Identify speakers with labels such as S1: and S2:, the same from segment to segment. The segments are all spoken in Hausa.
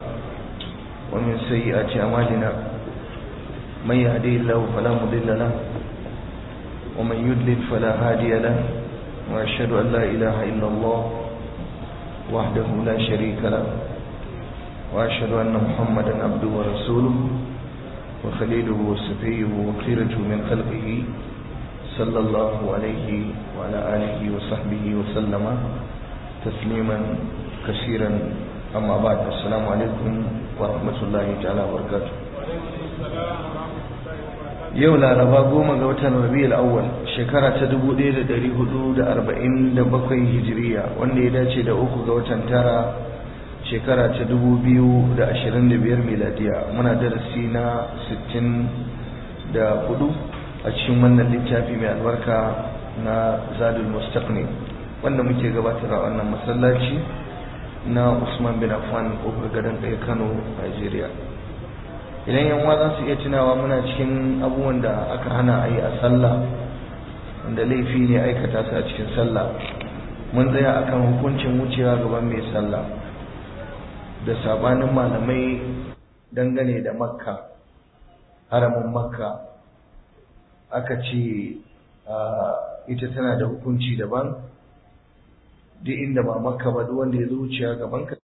S1: ومن سيئات أعمالنا من يهدي الله فلا مضل له ومن يضلل فلا هادي له وأشهد أن لا إله إلا الله وحده لا شريك له وأشهد أن محمدا عبده ورسوله وخليله وصفيه وخيرته من خلقه صلى الله عليه وعلى آله وصحبه وسلم تسليما كثيرا أما بعد السلام عليكم ورحمة الله تعالى وبركاته yau laraba goma ga watan rabi'ul awwal shekara ta 1447 hijiriya wanda ya dace da uku ga watan tara shekara ta 2025 miladiya muna darasi na 64 a cikin wannan littafi mai albarka na zadul mustaqni wanda muke gabatar a wannan masallaci na Usman bin Affan kofar gadon ɗaya Kano Nigeria idan yan za su iya tunawa muna cikin abubuwan da aka hana a yi a sallah wanda laifi ne aikata su a cikin sallah mun tsaya akan hukuncin wucewa gaban mai sallah da sabanin malamai dangane da makka haramin makka aka ce ita tana da hukunci daban duk inda ba makka ba duk wanda ya zo wucewa gaban ka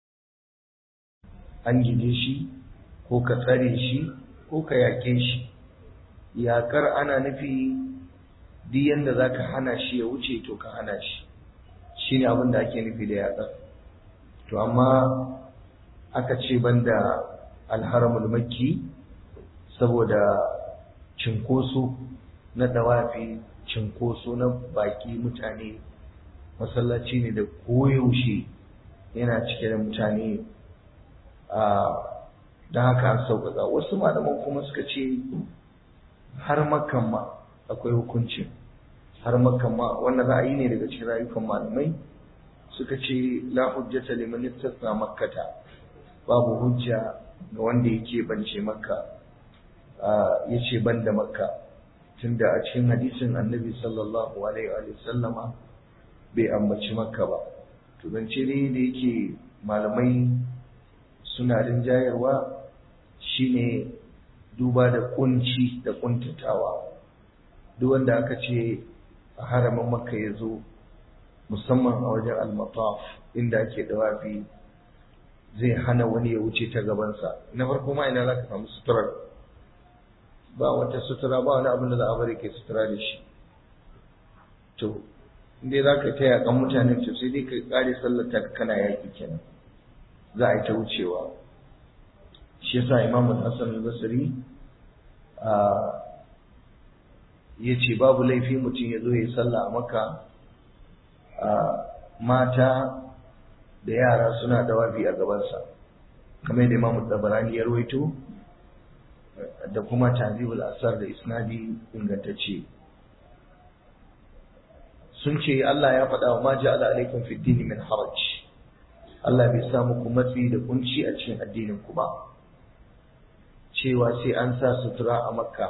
S1: an gide shi ko ka tsare shi ko ka yaƙe shi yaƙar ana nufi duk yanda za ka hana shi ya wuce to ka hana shi shi ne abin da ake nufi da yaƙar to amma aka ce banda alharamul makki saboda cinkoso na dawafi cinkoso na baki mutane masallaci ne da koyaushe yana cike da mutane a don haka an sauƙaƙa wasu malaman kuma suka ce har makan ma akwai hukunci har makan ma wannan ra'ayi ne daga cikin rayukan malamai suka ce la hujjata liman istasna makkata babu hujja ga wanda yake bance makka ya ce ban da makka tunda a cikin hadisin annabi sallallahu alaihi wa sallama bai ambaci makka ba to zance ne da yake malamai suna rinjayarwa shine duba da kunci da kuntatawa duk wanda aka ce a haramin makka ya zo musamman a wajen al-mataf inda ake dawafi zai hana wani ya wuce ta gabansa na farko ma ina za ka samu suturar ba wata sutura ba wani abin da za a bari ke sutura da shi to inda za ka taya kan mutane to sai dai ka kare sallar ta kana yaki kenan za a yi ta wucewa shi yasa imamu hassan al-basri ya ce babu laifi mutum ya zo ya yi sallah a maka mata da yara suna dawafi a gabansa kamar yadda imamu tabarani ya rawaito da kuma tanzibul asar da isnadi ingantacce sun ce Allah ya faɗa wa ma ja'ala alaikum fid dini min haraj Allah bai sa muku matsi da kunci a cikin addinin ku ba cewa sai an sa sutura a makka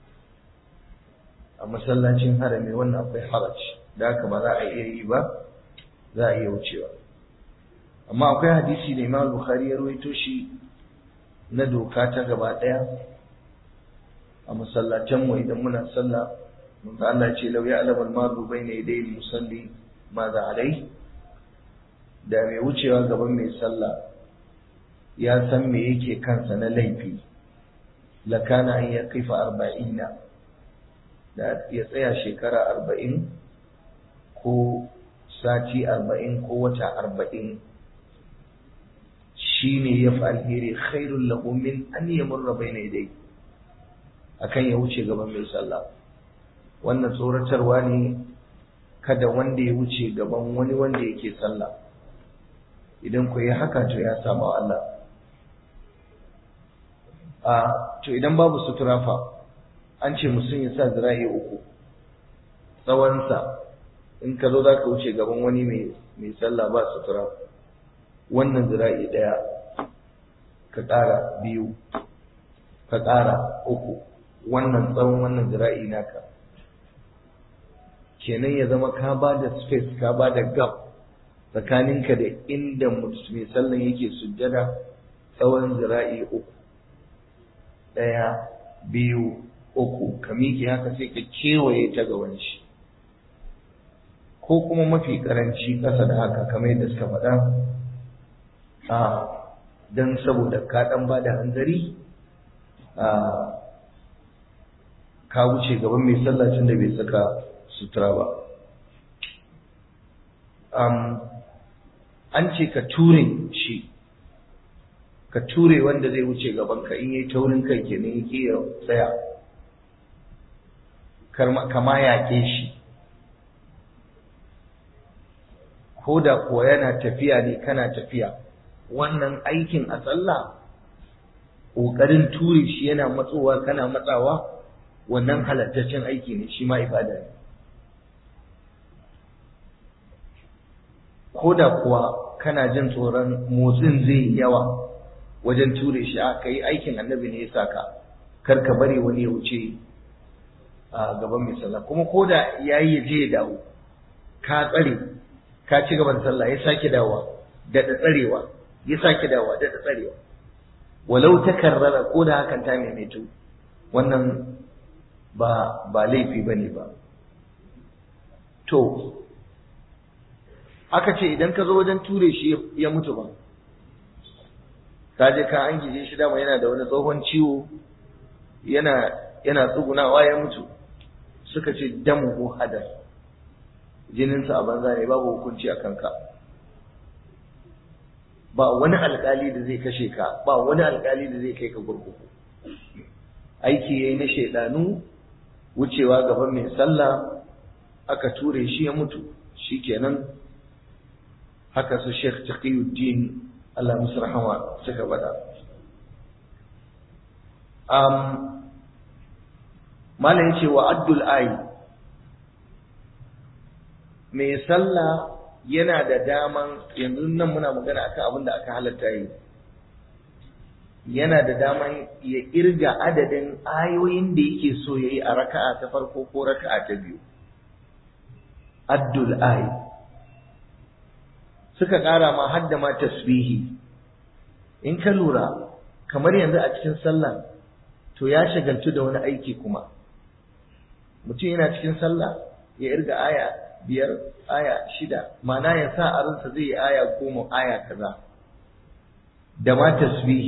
S1: a masallacin harami wannan akwai haraj da haka ba za a iya yi ba za a iya wucewa amma akwai hadisi da Imam Bukhari ya rawaito shi na doka ta gaba ɗaya a masallacin mu idan muna sallah mun ga Allah ce law ya'lamu al-maru bayna yaday al-musalli ma za alai da mai wucewa gaban mai sallah ya san me yake kansa na laifi lakana an ya kaifa arba'ina da ya tsaya shekara arba'in ko sati arba'in ko wata arba'in shi ne ya fi alheri khairun lahu min an yamurra bayna yadayhi akan ya wuce gaban mai sallah wannan tsoratarwa ne kada wanda ya wuce gaban wani wanda yake sallah idan ku yi haka to ya samu Allah a to idan babu sutura fa an ce mutum ya sa zira'i uku tsawonsa in ka zo za ka wuce gaban wani mai sallah ba sutura wannan zira'i ɗaya ka ƙara biyu ka ƙara uku wannan tsawon wannan zira'i naka kenan ya zama ka ba da space ka ba da gap tsakaninka da inda mai sallan yake sujjada tsawon zira'i uku ɗaya biyu uku ka miƙe haka sai ka kewaye ta ga wani shi ko kuma mafi ƙaranci ƙasa da haka kamar yadda suka faɗa a don saboda ka ɗan ba da hanzari a ka wuce gaban mai sallacin da bai saka sutura ba an ce ka ture shi ka ture wanda zai wuce gabanka in yi taurin kai kenan yake ya tsaya kama yaƙe shi ko da kuwa yana tafiya ne kana tafiya wannan aikin a sallah ƙoƙarin ture shi yana matsowa kana matsawa wannan halattaccen aiki ne shi ma ibada ne ko da kuwa kana jin tsoron motsin zai yi yawa wajen ture shi a kai aikin annabi ne ya saka kar ka bari wani ya wuce a gaban mai sallah kuma ko da ya yi je ya dawo ka tsare ka ci gaban sallah ya sake dawowa da tsarewa ya sake dawowa da tsarewa walau ta karrara ko da hakan ta maimaitu wannan ba ba laifi bane ba to aka ce idan ka zo wajen ture shi ya mutu ba ka je ka an gije shi dama yana da wani tsohon ciwo yana yana tsugunawa ya mutu suka ce damu ko hadar jininsa a banza ne babu hukunci a kanka ba wani alkali da zai kashe ka ba wani alkali da zai kai ka gurguku aiki yayi na shaidanu wucewa gaban mai sallah aka ture shi ya mutu shikenan haka su Sheikh Taqiyuddin Allah musu rahama suka bada um malam yace wa addul ayi mai sallah yana da daman yanzu nan muna magana akan abin da aka halatta yi yana da daman ya irga adadin ayoyin da yake so ya yi a raka'a ta farko ko raka'a ta biyu addul ayi suka ƙara ma hadda ma tasbihi in ka lura kamar yanzu a cikin sallah to ya shagaltu da wani aiki kuma mutum yana cikin sallah ya irga aya biyar aya shida ma'ana ya sa a ransa zai yi aya goma aya kaza da ma tasbihi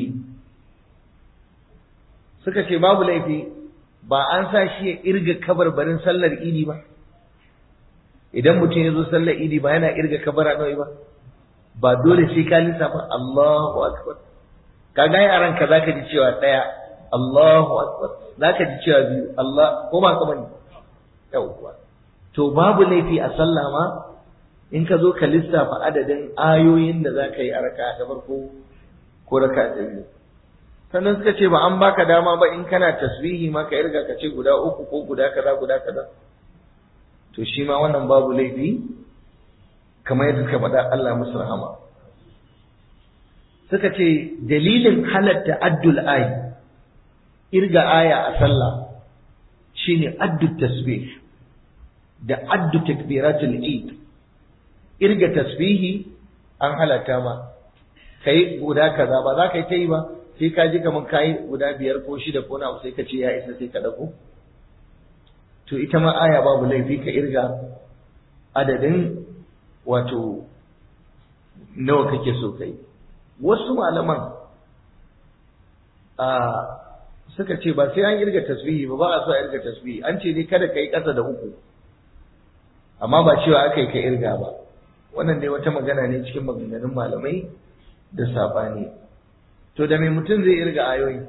S1: suka ce babu laifi ba an sa shi ya irga kabarbarin sallar idi ba idan mutum ya zo sallar idi ba yana irga kabara nawa ba ba dole sai ka lissafa Allahu akbar kaga yi a ranka zaka ji cewa daya Allahu akbar zaka ji cewa biyu Allah ko ba kamar yawwa to babu laifi a sallah ma in ka zo ka lissafa adadin ayoyin da zaka yi a raka ta farko ko raka ta biyu sannan suka ce ba an baka dama ba in kana tasbihi ma ka irga ka ce guda uku ko guda kaza guda kaza to shi ma wannan babu laifi kamar yadda suka faɗa Allah musu rahama suka ce dalilin halatta addul ayi irga aya a sallah shine addu tasbih da addu takbiratul eid irga tasbihi an halatta ma kai guda kaza ba za ka yi ta yi ba sai ka ji kamar kayi guda biyar ko shida ko na sai ka ce ya isa sai ka dauko to ita ma aya babu laifi ka irga adadin wato nawa kake so kai wasu malaman a suka ce ba sai an irga tasbihi ba ba a so a irga tasbihi an ce ne kada ka yi ƙasa da uku amma ba cewa aka yi ka irga ba wannan dai wata magana ne cikin maganganun malamai da saɓani to da mai mutum zai irga ayoyi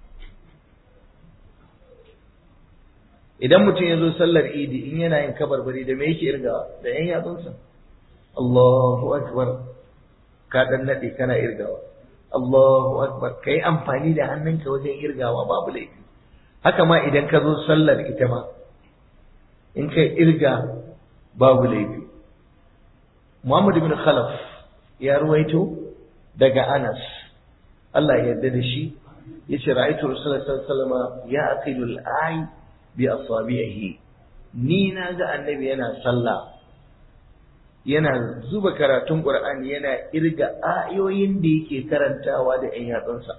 S1: idan mutum ya zo sallar idi in yana yin kabarbari da me yake irgawa da yan yatsunsa Allahu akbar ka dan nade kana irgawa Allahu akbar kai amfani da hannunka wajen irgawa babu laifi haka ma idan ka zo sallar ita ma in kai irga babu laifi Muhammad ibn Khalaf ya ruwaito daga Anas Allah ya yarda da shi yace ra'aytu Rasulullahi sallallahu alaihi wasallam ya aqilul ay bi asabihi ni na ga annabi yana sallah yana zuba karatun Qur'ani yana irga ayoyin da yake karantawa da ƴan yatsunsa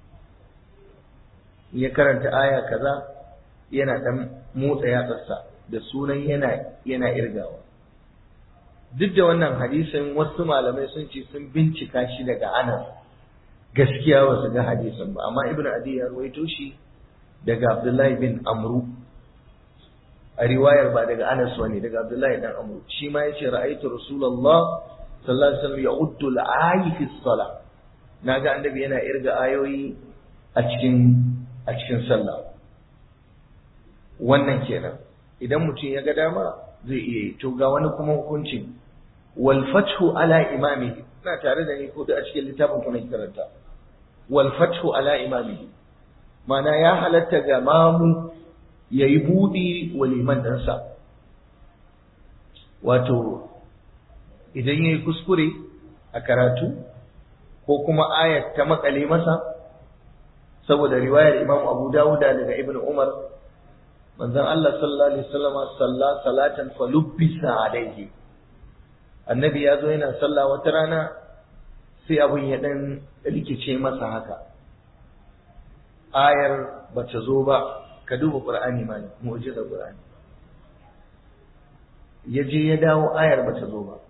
S1: ya karanta aya kaza yana dan motsa yatsarsa da sunan yana yana irgawa duk da wannan hadisin wasu malamai sun ce sun bincika shi daga Anas gaskiya ba su ga hadisin ba amma Ibn Adi ya rawaito shi daga Abdullahi bin Amru a riwayar ba daga Anas wani daga Abdullahi dan Amru shi ma yace ra'aytu Rasulullah sallallahu alaihi wasallam ya'uddu al-ayi fi salah naga annabi yana irga ayoyi a cikin a cikin sallah wannan kenan idan mutum ya ga dama zai iya yi to ga wani kuma hukuncin wal fathu ala imamihi ina tare da ni ko da a cikin littafin kuma karanta wal fathu ala imamihi mana ya halatta ga mamu yayi budi wa liman ɗansa wato idan yayi kuskure a karatu ko kuma ayat ta makale masa saboda riwayar Imam Abu Dawuda daga Ibn Umar manzon Allah sallallahu alaihi wasallam salla salatan falubbisa alaihi annabi ya zo yana sallah wata rana sai abun ya dan rikice masa haka ayar bata zo ba ka duba qur'ani ma mu'jizar qur'ani ya je ya dawo ayar bata zo ba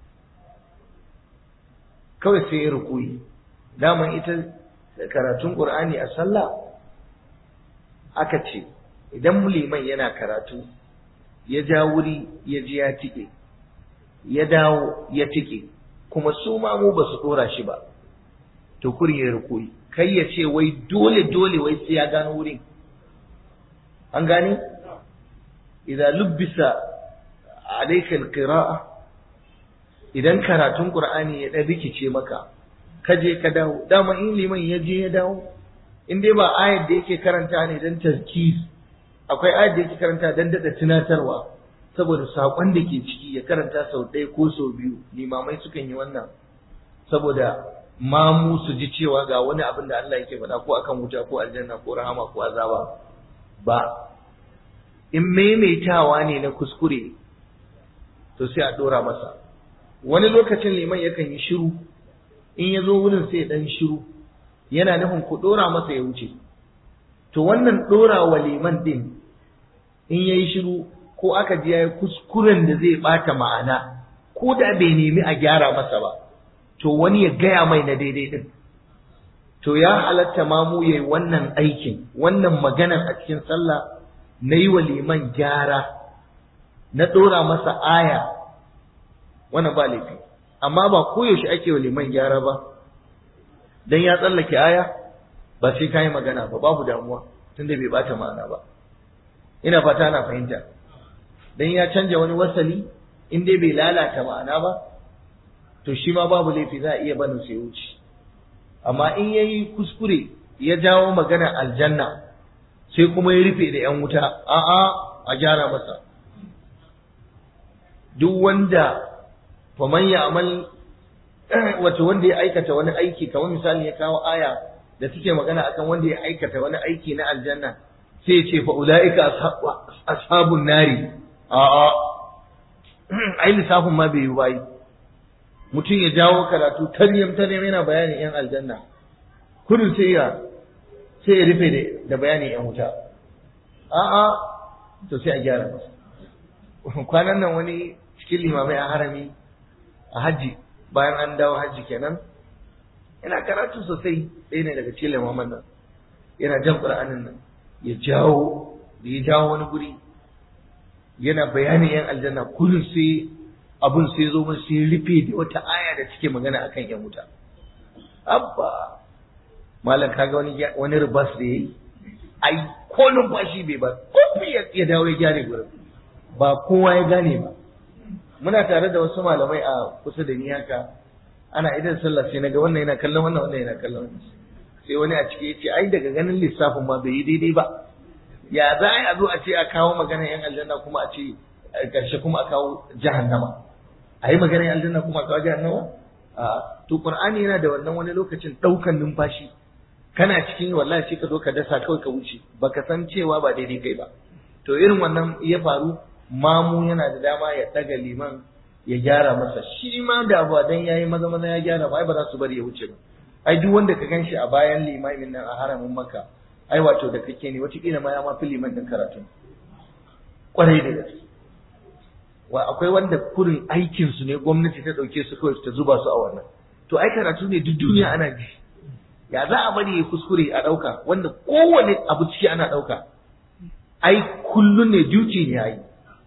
S1: kawai sai ya rukuyi daman ita karatun qur'ani a sallah aka ce idan liman yana karatu ya ja wuri ya ji ya tike ya dawo ya tike kuma su ma mu ba su dora shi ba to kuri ya rukuyi kai ya ce wai dole dole wai sai ya gano wurin an gane idza lubbisa alayka alqira'a idan karatun qur'ani ya dan rikice maka ka je ka dawo dama in liman ya je ya dawo in dai ba ayar da yake karanta ne dan tazkir akwai ayar da yake karanta dan dada tunatarwa saboda sakon da ke ciki ya karanta sau ɗaya ko sau biyu limamai sukan yi wannan saboda mamu su ji cewa ga wani abin da Allah yake faɗa ko akan wuta ko aljanna ko rahama ko azaba ba in maimaitawa ne na kuskure to sai a ɗora masa wani lokacin liman yakan yi shiru in ya zo wurin sai ɗan shiru yana nufin ku ɗora masa ya wuce to wannan ɗora wa liman ɗin in ya yi shiru ko aka ji ya yi kuskuren da zai ɓata ma'ana ko da bai nemi a gyara masa ba to wani ya gaya mai na daidai ɗin to ya halatta ma mu yayi wannan aikin wannan maganan a cikin sallah na yi wa liman gyara na ɗora masa aya wannan ba laifi amma ba koyaushe ake wa liman gyara ba dan ya tsallake aya ba sai ka yi magana ba babu damuwa tunda bai bata ma'ana ba ina fata na fahimta dan ya canja wani wasali in dai bai lalata ma'ana ba to shi ma babu laifi za a iya barin sai wuce amma in yayi kuskure ya jawo magana aljanna sai kuma ya rufe da yan wuta a'a a gyara masa duk wanda faman ya amal wato wanda ya aikata wani aiki kamar misali ya kawo aya da suke magana akan wanda ya aikata wani aiki na aljanna sai ya ce fa ulaika ashabun nari a'a ai lissafin ma bai yi bayi mutum ya jawo karatu taryam taryam yana bayanin yan aljanna kudin sai ya sai ya rufe da bayanin yan wuta a'a to sai a gyara masa kwanan nan wani cikin limamai a harami a hajji bayan an dawo hajji kenan yana karatu sosai ɗaya ne daga cikin limaman nan yana jan ƙur'anin nan ya jawo da ya jawo wani guri yana bayanin yan aljanna kullum sai abun sai zo mun sai rufe da wata aya da take magana akan yan wuta abba malam kaga wani wani ribas da yayi ai ko numfashi bai ba ko ya dawo ya gyare gurin ba kowa ya gane ba muna tare da wasu malamai a kusa da ni haka ana idan sallah sai naga wannan yana kallon wannan wannan yana kallon wannan sai wani a ciki yace ai daga ganin lissafin ma bai yi daidai ba ya za a zo a ce a kawo magana yan aljanna kuma a ce karshe kuma a kawo jahannama a yi magana yan aljanna kuma a kawo jahannama a to qur'ani yana da wannan wani lokacin daukan numfashi kana cikin wallahi sai ka zo ka dasa kawai ka wuce baka san cewa ba daidai kai ba to irin wannan ya faru mamu yana da dama ya ɗaga liman ya gyara masa shi ma da ba dan yayi maza maza ya gyara ba ai ba za su bari ya wuce ba ai duk wanda ka ganshi a bayan limamin nan a haramin maka ai wato da kake ne wataƙila ma ya ma fi liman din karatu kwarai da gaske wa akwai wanda kurin aikin su ne gwamnati ta dauke su kawai ta zuba su a wannan to ai karatu ne duk duniya ana ji ya za a bari ya kuskure a dauka wanda kowane abu ciki ana dauka ai kullun ne duty ne ai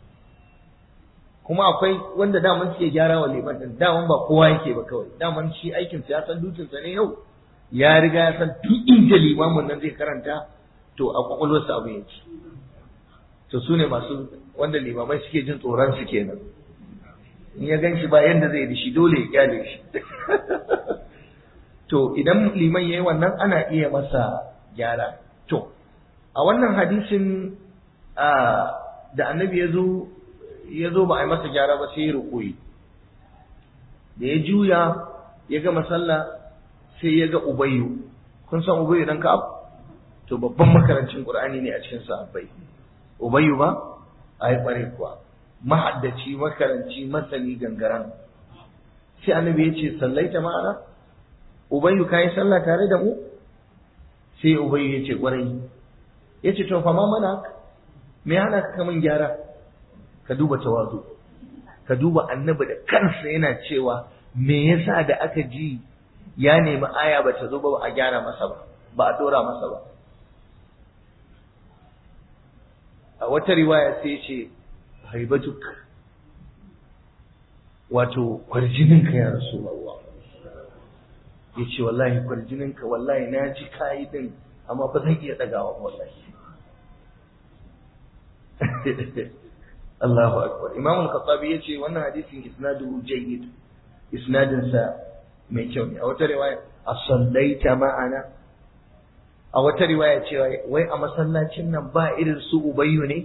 S1: kuma akwai wanda daman suke gyara wa liman din daman ba kowa yake ba kawai daman shi aikin sa ya san dutin sa ne yau ya riga ya san duk inda limamin nan zai karanta to a kwakwalwarsa abu yake to su ne masu wanda limamai suke jin tsoron su kenan in ya gan shi ba yanda zai da shi dole ya kyale shi to idan liman yayi wannan ana iya masa gyara to a wannan hadisin da annabi ya zo ya zo ba a yi masa gyara ba sai ya rukuyi da ya juya ya gama sallah sai ya ga ubayyu kun san ubayyu dan ka'ab to babban makarancin qur'ani ne a cikin sahabbai ubayyu ba ai bare kuwa mahaddaci makaranci masani gangaran sai annabi ya ce sallaita ma'ana ubayyu kai sallah tare da mu sai ubayyu ya ce kwarai ya ce to fa ma mana me hana ka kaman gyara ka duba tawazu ka duba annabi da kansa yana cewa me yasa da aka ji ya nemi aya ba ta zo ba a gyara masa ba ba a dora masa ba a wata riwaya sai ce haibatuk wato kwarjininka ya rasu Allah ya ce wallahi kwarjininka wallahi na ji kayi din amma ba zan iya ɗagawa wallahi Allahu akbar Imam al-Khattabi yace wannan hadisin isnaduhu jayyid isnadin sa mai kyau ne a wata riwaya as-sallaita ma'ana a wata riwaya cewa wai a masallacin nan ba irin su ubayyu ne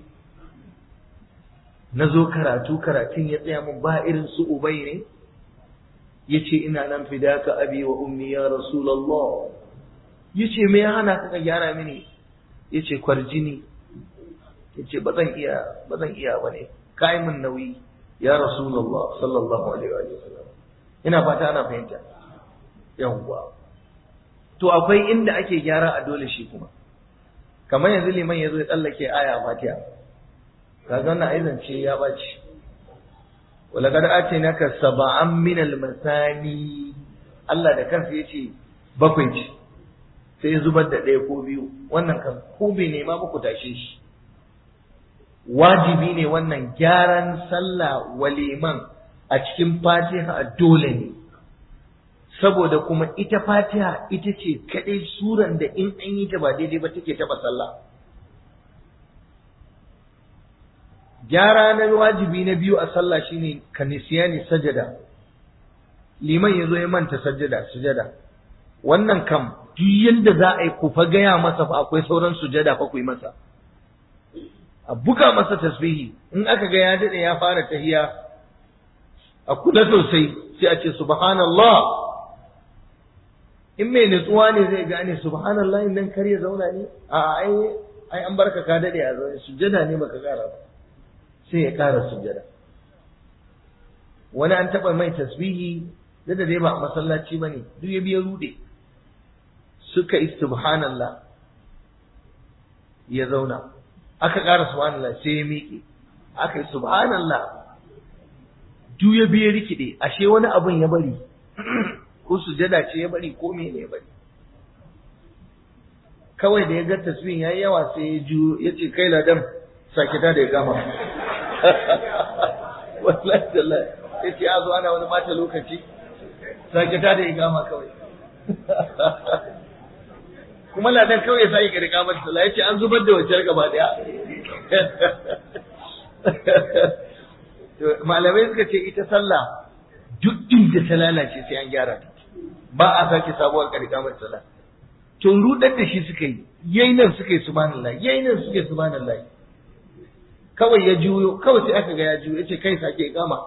S1: nazo karatu karatun ya tsaya mun ba irin su ubayyu ne yace ina nan fidaka abi wa ummi ya rasulullah yace me ya hana ka gyara mini yace kwarjini yace ba zan iya ba zan iya bane kai mun nauyi ya rasulullah sallallahu alaihi wa sallam ina fata ana fahimta yawwa to akwai inda ake gyara a dole shi kuma kamar yanzu liman yazo ya tsallake aya fatiha kaga wannan aizan ce ya bace ولقد آتيناك سبعا من المثاني Allah da kansa yace bakwai ce sai zubar da ɗaya ko biyu wannan kan ko bai nema ba ku tashe shi wajibi ne wannan gyaran sallah waliman a cikin fatiha dole ne saboda kuma ita fatiha ita ce kaɗai suran da in an yi ta ba daidai ba take taɓa sallah gyara na wajibi na biyu a sallah shine kanisiyani sajada liman ya zo ya manta sajada sujada wannan kam duk yanda za a yi ku fa gaya masa fa akwai sauran sujada fa ku yi masa a buga masa tasbihi in aka ga ya dade ya fara tahiya a kula sosai sai a ce subhanallah in mai nutsuwa ne zai gane subhanallah in nan kar ya zauna ne a ai ai an barka ka dade a zaune sujada ne baka kara ba sai ya kara sujada wani an taba mai tasbihi da da dai ba a masallaci bane duk ya biya rude suka yi subhanallah ya zauna aka ƙara subhanallah sai ya miƙe aka yi subhanallah duk ya biya rikide ashe wani abun ya bari ko sujada ce ya bari ko mene ya bari kawai da ya ga tasbihin yayi yawa sai ya ju ya ce kai ladan sake ta da ya gama wallahi tallahi ya ce a zo ana wani mata lokaci sake ta da ya gama kawai kuma ladan kawai ya sake kare kamar sallah ya ce an zubar da wancan gaba daya malamai suka ce ita sallah duk inda ta lalace sai an gyara ta ba a sake sabuwar kare kamar sallah to rudar da shi suka yi yayi nan suka yi subhanallah yayi nan suka yi subhanallah kawai ya juyo kawai sai aka ga ya juyo yace kai sake kama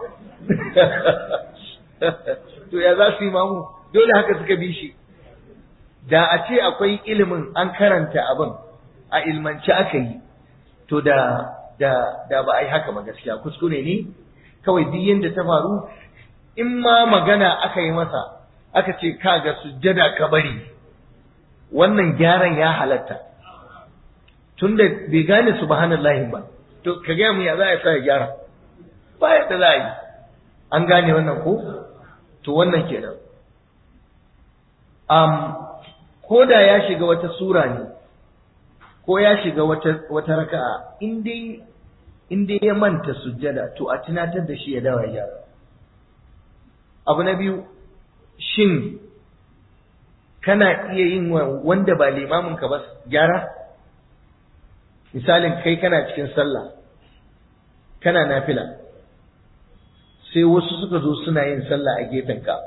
S1: to ya za su yi mamu dole haka suka bi shi da a ce akwai ilimin an karanta abin a ilmance aka yi to da da da ba a yi haka ba gaskiya kuskure ne kawai duk yanda ta faru in ma magana aka yi masa aka ce kaga sujjada ka bari wannan gyaran ya halatta tunda bai gane subhanallahi ba to ka gaya mu ya za a sa ya gyara ba yadda za a yi an gane wannan ko to wannan kenan um, ko da ya shiga wata sura ne ko ya shiga wata wata raka'a in dai in dai ya manta sujjada to a tunatar da shi ya dawo ya gyara abu na biyu shin kana iya yin wanda ba limamin ka ba gyara misalin kai kana cikin sallah kana nafila sai wasu suka zo suna yin sallah a gefen ka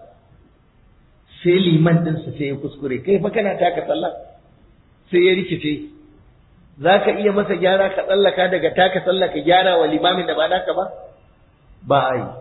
S1: sai liman din su sai ya kuskure kai fa kana taka sallah sai ya rikice za ka iya masa gyara ka tsallaka daga taka sallah ka gyara wa limamin da ba naka ba ba a yi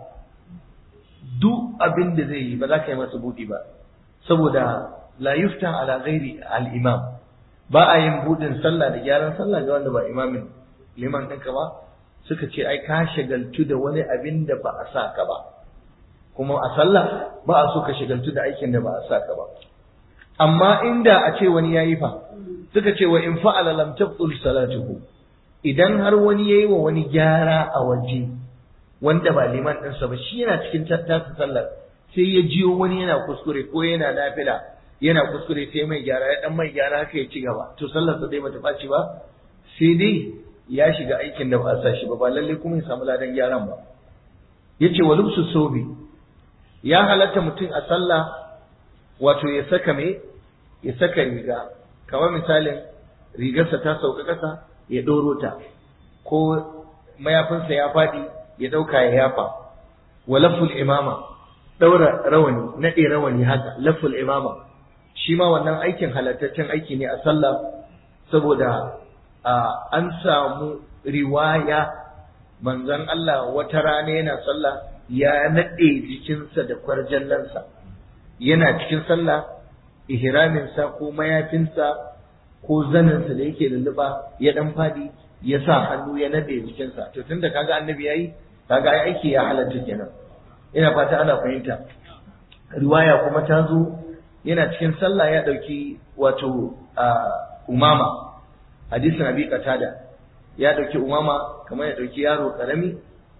S1: duk abin da zai yi ba za ka yi masa buɗi ba saboda la yufta ala ghairi al-imam ba a yin buɗin sallah da gyaran sallah ga wanda ba imamin liman ɗinka ba suka ce ai ka shagaltu da wani abin da ba a sa ka ba kuma a sallah ba a so ka shagaltu da aikin da ba a sa ka ba amma inda a ce wani yayi fa suka ce wa in fa'ala lam tabtul salatuhu idan har wani yayi wa wani gyara a waje wanda ba liman ɗinsa ba shi yana cikin tasa sallar sai ya jiyo wani yana kuskure ko yana nafila yana kuskure sai mai gyara ya dan mai gyara haka ya ci gaba to sallar sa dai bata ɓaci ba sai dai ya shiga aikin da ba a sa shi ba ba lalle kuma ya samu ladan gyaran ba yace wa lubsu sobi ya halatta mutum a sallah wato ya saka me ya saka riga kamar misalin rigarsa ta sauka ƙasa ya ɗoro ta ko mayafinsa ya faɗi ya ɗauka ya yafa wa laful imama ɗaura rawani naɗe rawani haka laful imama shi ma wannan aikin halattaccen aiki ne a sallah saboda an samu riwaya manzon Allah wata rana yana sallah ya naɗe jikinsa da kwarjallansa yana cikin sallah ihraminsa ko mayafinsa ko zaninsa da yake lulluɓa ya ɗan faɗi ya sa hannu ya naɗe jikinsa to tunda kaga annabi yayi kaga ai aiki ya halatta kenan ina fata ana fahimta riwaya kuma ta zo yana cikin sallah ya ɗauki wato umama hadisin abi qatada ya ɗauki umama kamar ya ɗauki yaro karami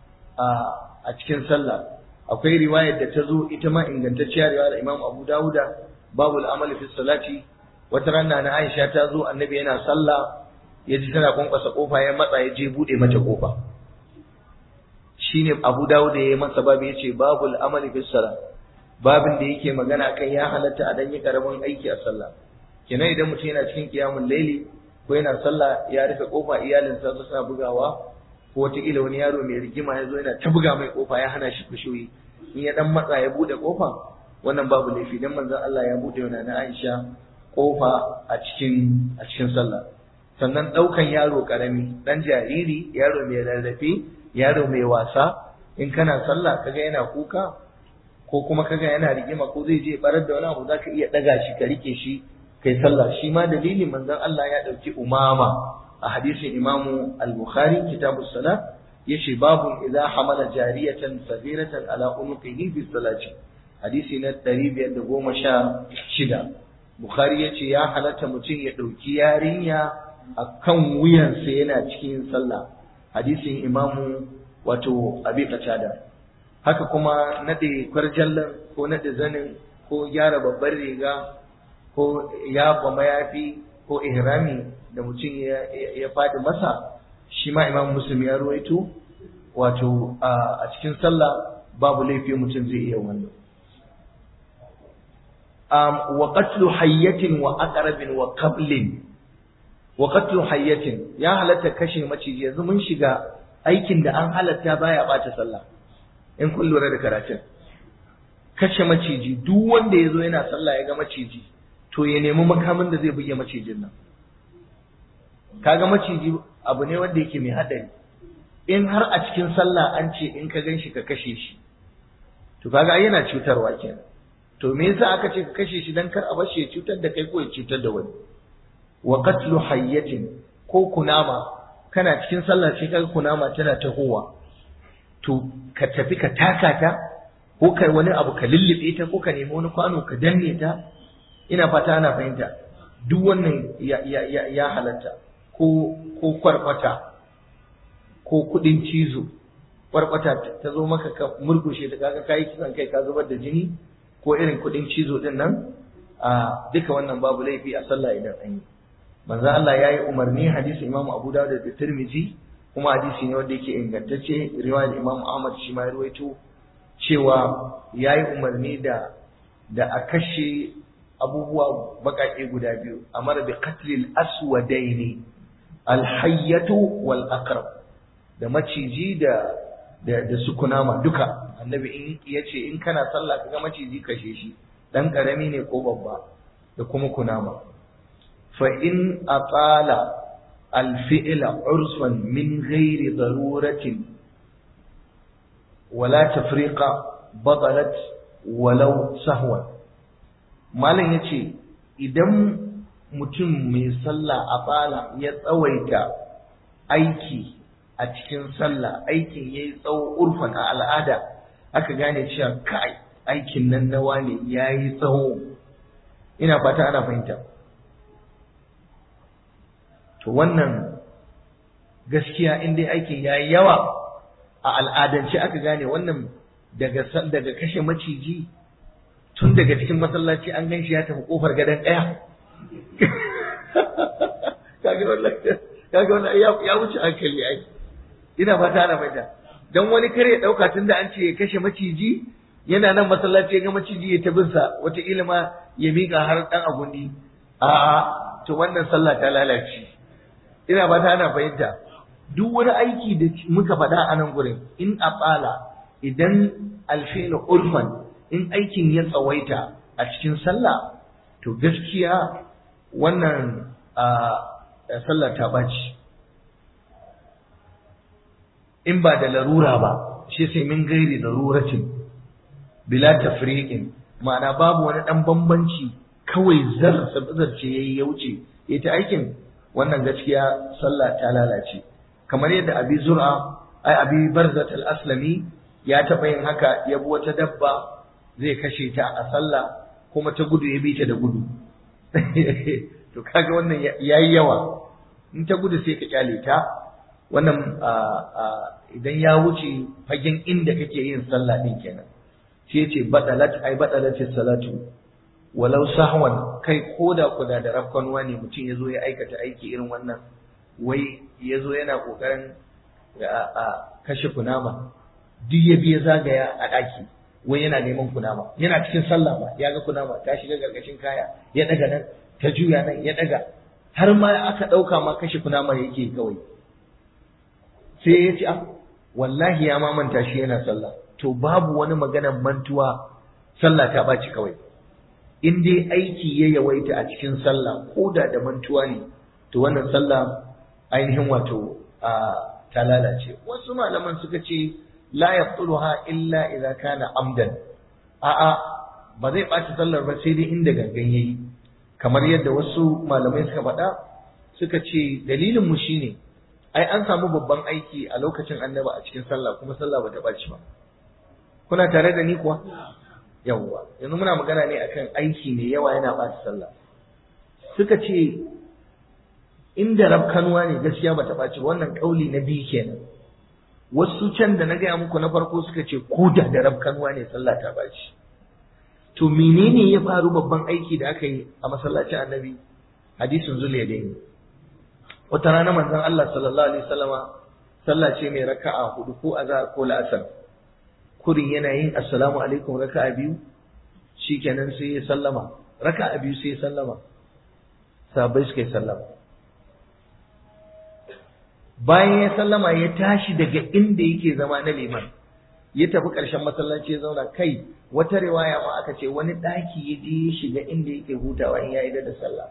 S1: a cikin sallah akwai riwayar da ta zo ita ma ingantacciya riwayar imam abu dawuda babu al'amali fi salati wata rana na aisha ta zo annabi yana sallah ya ji tana kwankwasa kofa ya matsa ya je bude mata kofa shine abu dawuda ya yi masa babu ya ce babu al'amali fi salat babin da yake magana kan ya halatta a danyi karamin aiki a sallah kenan idan mutum yana cikin kiyamun laili ko yana sallah ya rufe kofa iyalinsa su suna bugawa ko wataƙila wani yaro mai rigima ya zo yana ta buga mai kofa ya hana shi kushoyi in ya dan matsa ya bude kofa wannan babu laifi dan manzon Allah ya bude wa na Aisha kofa a cikin a cikin sallah sannan daukan yaro karami dan jariri yaro mai rarrafe yaro mai wasa in kana sallah kaga yana kuka ko kuma kaga yana rigima ko zai je barar da wani abu zaka iya daga shi ka rike shi kai sallah shi ma dalilin manzon Allah ya dauki umama a hadisin Imam Al-Bukhari kitabus salat yace babu idza hamala jariyatan sabiratan ala unuqihi fi salati hadisi na 516 Bukhari yace ya halatta mutum ya dauki yarinya akan wuyansa yana cikin sallah hadisin Imam wato Abi Qatada haka kuma nade kwarjallan ko nade zanin ko gyara babbar riga ko yafa mayafi ko ihrami da mutum ya faɗi masa shi ma imam muslim ya ruwaito wato a cikin sallah babu laifi mutum zai iya wannan wa qatlu hayyatin wa aqrabin wa qablin wa qatlu hayyatin ya halatta kashe maciji yanzu mun shiga aikin da an halatta baya bata sallah in kun lura da karatun kashe maciji duk wanda ya zo yana sallah ya ga maciji to ya nemi makamin da zai buge macijin nan kaga maciji abu ne wanda yake mai hadari in har a cikin sallah an ce in ka gan shi ka kashe shi to kaga ai yana cutarwa kenan to me yasa aka ce ka kashe shi dan kar a bashi ya cutar da kai ko ya cutar da wani wa qatlu hayyatin ko kunama kana cikin sallah sai kaga kunama tana tahowa to ka tafi ka taka ta ko ka wani abu ka lullube ta ko ka nemi wani kwano ka danne ta ina fata ana fahimta duk wannan ya, ya, ya, ya halatta ko ko kwarkwata ko kudin cizo kwarkwata ta zo maka ka murkushe ta kaga kai kisan kai ka zubar da jini ko irin kudin cizo din nan a duka wannan babu laifi a sallah idan an yi manzo Allah yayi umarni hadisi Imam Abu Dawud da Tirmidhi kuma hadisi ne wanda yake ingantacce riwayar Imam Ahmad shi ma ya ruwaito cewa yayi umarni da da a kashe abubuwa baƙaƙe guda biyu amara bi qatlil aswadaini alhayyatu wal aqrab da maciji da da, da su kunama duka annabi in yace in kana sallah kaga maciji kashe shi dan karami ne ko babba da kuma kunama fa in atala الفعل عرفا من غير ضرورة ولا تفريق بطلت ولو سهوا malam yace idan mutum mai sallah a bala ya tsawaita aiki a cikin sallah aikin yayi tsawo urfan a al'ada aka gane cewa kai aikin nan nawa ne yayi tsawo ina fata ana fahimta to wannan gaskiya in dai aikin ya yi yawa a al'adance aka gane wannan daga daga kashe maciji tun daga cikin masallaci an gan shi ya tafi kofar gadon ɗaya kaga wannan kaga wannan ya wuce hankali ai ina fata ana fata dan wani kare ya dauka tun da an ce ya kashe maciji yana nan masallaci ya ga maciji ya tabinsa wata ilima ya miƙa har dan agundi a'a to wannan sallah ta lalace ina ba ta ana fahimta duk wani aiki da muka faɗa a nan gurin in a tsala idan alfela urfan in aikin ya tsawaita a cikin sallah to gaskiya wannan sallah ta ɓaci in ba da larura ba shi sai min gairi daruratin bila tafriqin ma'ana babu wani ɗan bambanci kawai zarce yayi ya wuce ita aikin wannan gaskiya sallah ta lalace kamar yadda abi zur'a ai abi barzat al-aslami ya taɓa yin haka ya bi wata dabba zai kashe ta a sallah kuma ta gudu ya bi ta da gudu to kaga wannan yayi yawa in ta gudu sai ka kyale ta wannan idan ya wuce fagen inda kake yin sallah din kenan shi yace badalat ai badalat salatu walau sahwan kai koda kuda da rafkanuwa ne mutum ya zo ya aikata aiki irin wannan wai ya zo yana kokarin a kashe kunama duk ya biya zagaya a ɗaki wai yana neman kunama yana cikin sallah ba ya ga kunama ta shiga gargashin kaya ya daga nan ta juya nan ya daga har ma aka ɗauka ma kashe kunama yake kawai sai ya ce wallahi ya mamanta shi yana sallah to babu wani maganar mantuwa sallah ta ɓaci kawai in dai aiki ya yawaita a cikin sallah ko da da mantuwa ne to wannan sallah ainihin wato ta lalace wasu malaman suka ce la yaqtuluha illa idza kana amdan a'a ba zai ɓaci sallar ba sai dai inda gangan yayi kamar yadda wasu malamai suka faɗa suka ce dalilin mu shine ai an samu babban aiki a lokacin annaba a cikin sallah kuma sallah bata ɓaci ba kuna tare da ni kuwa yawwa yanzu muna magana ne akan aiki ne yawa yana ɓaci sallah suka ce inda rabkanuwa ne gaskiya bata ɓaci wannan ƙauli na biyu kenan wasu can da na gaya muku na farko suka ce ko da da rabkanuwa ne sallah ta ɓaci to menene ya faru babban aiki da aka yi a masallacin annabi hadisin zuliya da ne wata rana manzon Allah sallallahu alaihi wasallama sallah ce mai raka'a hudu ko azhar ko la'asar kurin yana yin assalamu alaikum raka'a biyu shikenan sai ya sallama raka'a biyu sai ya sallama sahabbai suka yi sallama bayan ya sallama ya tashi daga inda yake zama na liman ya tafi ƙarshen masallaci ya zauna kai wata riwaya ma aka ce wani ɗaki ya je ya shiga inda yake hutawa in ya yi da sallah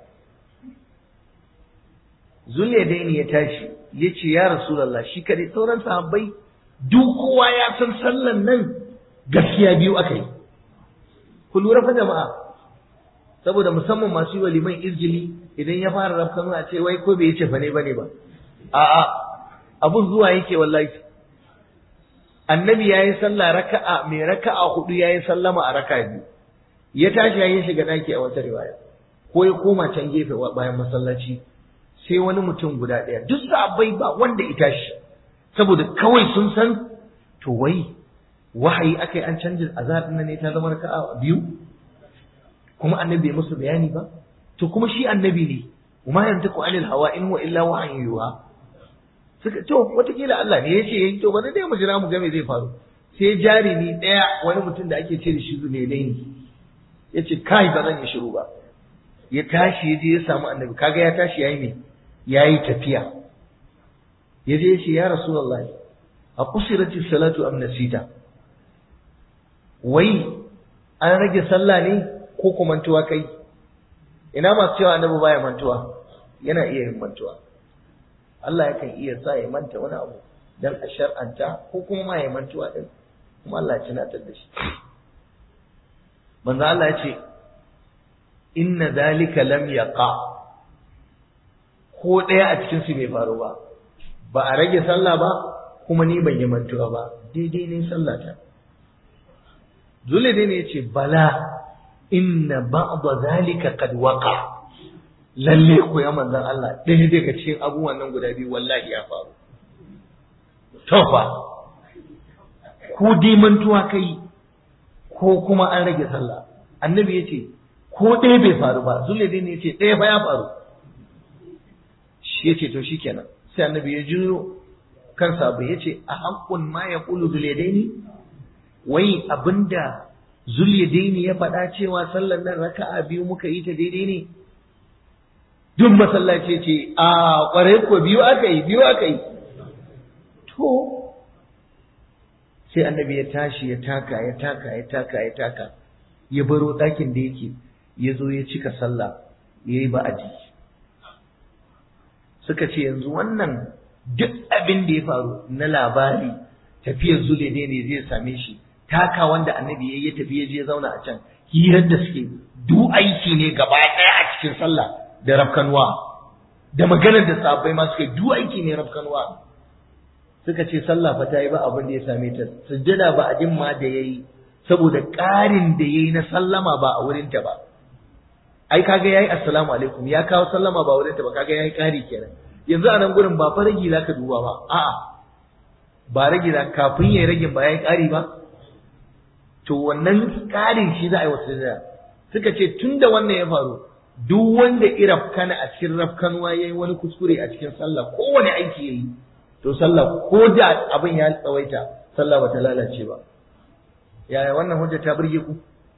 S1: zulle daini ya tashi ya ce ya rasulallah shi kadai sauran sahabbai duk kowa ya san sallan nan gaskiya biyu aka yi ku lura fa jama'a saboda musamman masu yi wa liman izgili idan ya fara rafkanu a ce wai ko bai yi cefa ne bane ba a'a abun zuwa yake wallahi annabi yayi sallah raka'a mai raka'a hudu yayi sallama a raka'a biyu ya tashi yayin shiga daki a wata riwaya ko ya koma can gefe bayan masallaci sai wani mutum guda ɗaya duk sahabbai ba wanda ya tashi saboda kawai sun san to wai wahayi akai an canja azhar din ne ta zama raka'a biyu kuma annabi bai musu bayani ba to kuma shi annabi ne وما ينطق عن الهوى in huwa illa wahyin yuha suka to watakila Allah ne yace yayi to bari dai mu jira mu ga me zai faru sai jarimi daya wani mutum da ake ce da shi zulele ne yace kai ba zan yi shiru ba ya tashi ya je ya samu annabi kaga ya tashi yayi ne yayi tafiya ya je ya ce ya rasulullahi a kusirati salatu am nasita wai an rage sallah ne ko kuma mantuwa kai ina masu cewa annabi baya mantuwa yana iya yin mantuwa Allah yakan iya sa ya manta wani abu dan a shar'anta ko kuma ma ya mantuwa din kuma Allah ya tunatar da shi manzo Allah ya ce inna zalika lam yaqa ko ɗaya a cikin su bai faru ba ba a rage sallah ba kuma ni ban yi mantuwa ba daidai ne sallata Zule ne ya ce bala inna ba'da zalika qad waqa lalle ko ya manzon Allah ɗaya daga cikin abubuwan nan guda biyu wallahi ya faru to fa ko dai mantuwa kai ko kuma an rage sallah annabi yace ko ɗaya bai faru ba zulaidain yace ɗaya fa ya faru shi yace to shikenan sai annabi ya jiro kansa bai yace a haqqun ma yaqulu zulaidaini wai abinda Zulyadaini ya faɗa cewa sallar nan raka'a biyu muka yi ta daidai ne? Duk masallaci ce, a ƙwarai ko biyu aka yi, biyu aka yi. To, sai annabi ya tashi ya taka, ya taka, ya taka, ya taka, ya baro ɗakin da yake, ya zo ya cika sallah, ya yi ba'aji. Suka ce yanzu wannan duk abin da ya faru na labari tafiyar Zulyadaini zai same shi. taka wanda annabi ya yi tafi ya je zauna a can hirar da suke du aiki ne gaba ɗaya a cikin sallah da rafkanuwa da maganar da sahabbai ma suka du aiki ne rafkanuwa suka ce sallah fa ta yi ba abin da ya same ta sujjada ba a ma da yayi saboda ƙarin da yayi na sallama ba a wurin ta ba ai kaga yayi assalamu alaikum ya kawo sallama ba wurin ta ba kaga yayi ƙari kenan yanzu a nan gurin ba fa ragi zaka duba ba a'a ba ragi da kafin yayi ragin ba yayi ƙari ba to wannan ƙarin shi za a yi wasu da suka ce tun da wannan ya faru duk wanda irafkana a cikin rafkanuwa ya yi wani kuskure a cikin sallah kowane aiki ya yi to sallah ko da abin ya tsawaita sallah ba ta lalace ba yaya wannan hujja ta burge ku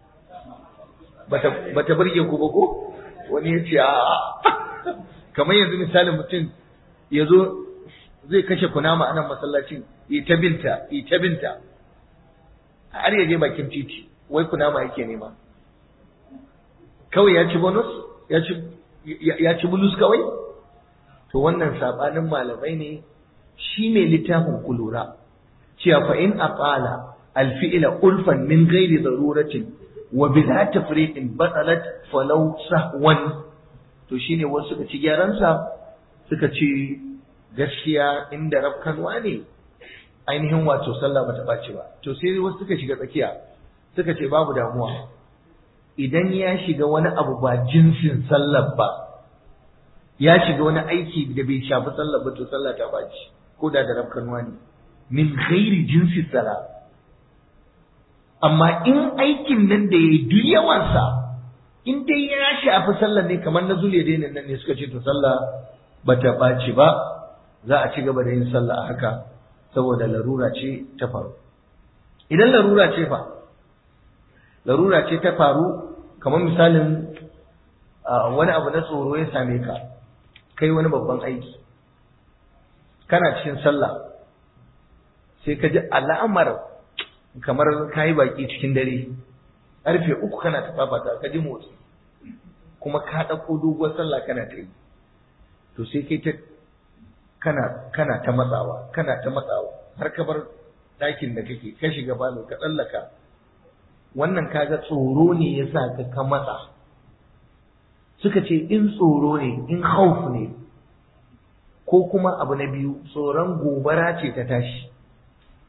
S1: ba ta burge ku ba ko wani ya ce a'a kamar yanzu misalin mutum ya zo zai kashe kunama a nan masallacin yi ta binta yi ta binta har ya je bakin titi wai kunama yake nema kawai ya ci bonus ya ci ya ci bulus kawai to wannan sabanin malamai ne shi mai littafin kulura cewa fa in aqala alfi'la ulfan min ghairi daruratin wa bila tafriqin batalat falau sahwan to shine wasu suka ci gyaran sa suka ce gaskiya inda rafkanwa ne ainihin wato sallah bata ɓaci ba to sai wasu suka shiga tsakiya suka ce babu damuwa idan ya shiga wani abu ba jinsin sallar ba ya shiga wani aiki da bai shafi sallar ba to sallah ta ɓaci ko da da rafkanuwa ne min ghairi jinsi sala amma in aikin nan da yayi duk yawansa in dai ya shafi sallar ne kamar na zuliya dai nan ne suka ce to sallah bata ɓaci ba za a ci gaba da yin sallah a haka saboda larura ce ta faru idan larura ce fa larura ce ta faru kamar misalin wani abu na tsoro ya same ka kai wani babban aiki kana cikin sallah sai ka ji al'amar kamar ka yi baki cikin dare ƙarfe uku kana ta fafata ka ji motsi kuma ka ɗauko doguwar sallah kana ta yi to sai kai ta kana kana ta matsawa kana ta matsawa har ka bar ɗakin da kake ka shiga falo ka tsallaka wannan kaga tsoro ne ya sa ka ka matsa suka ce in tsoro ne in hauf ne ko kuma abu na biyu tsoron gobara ce ta tashi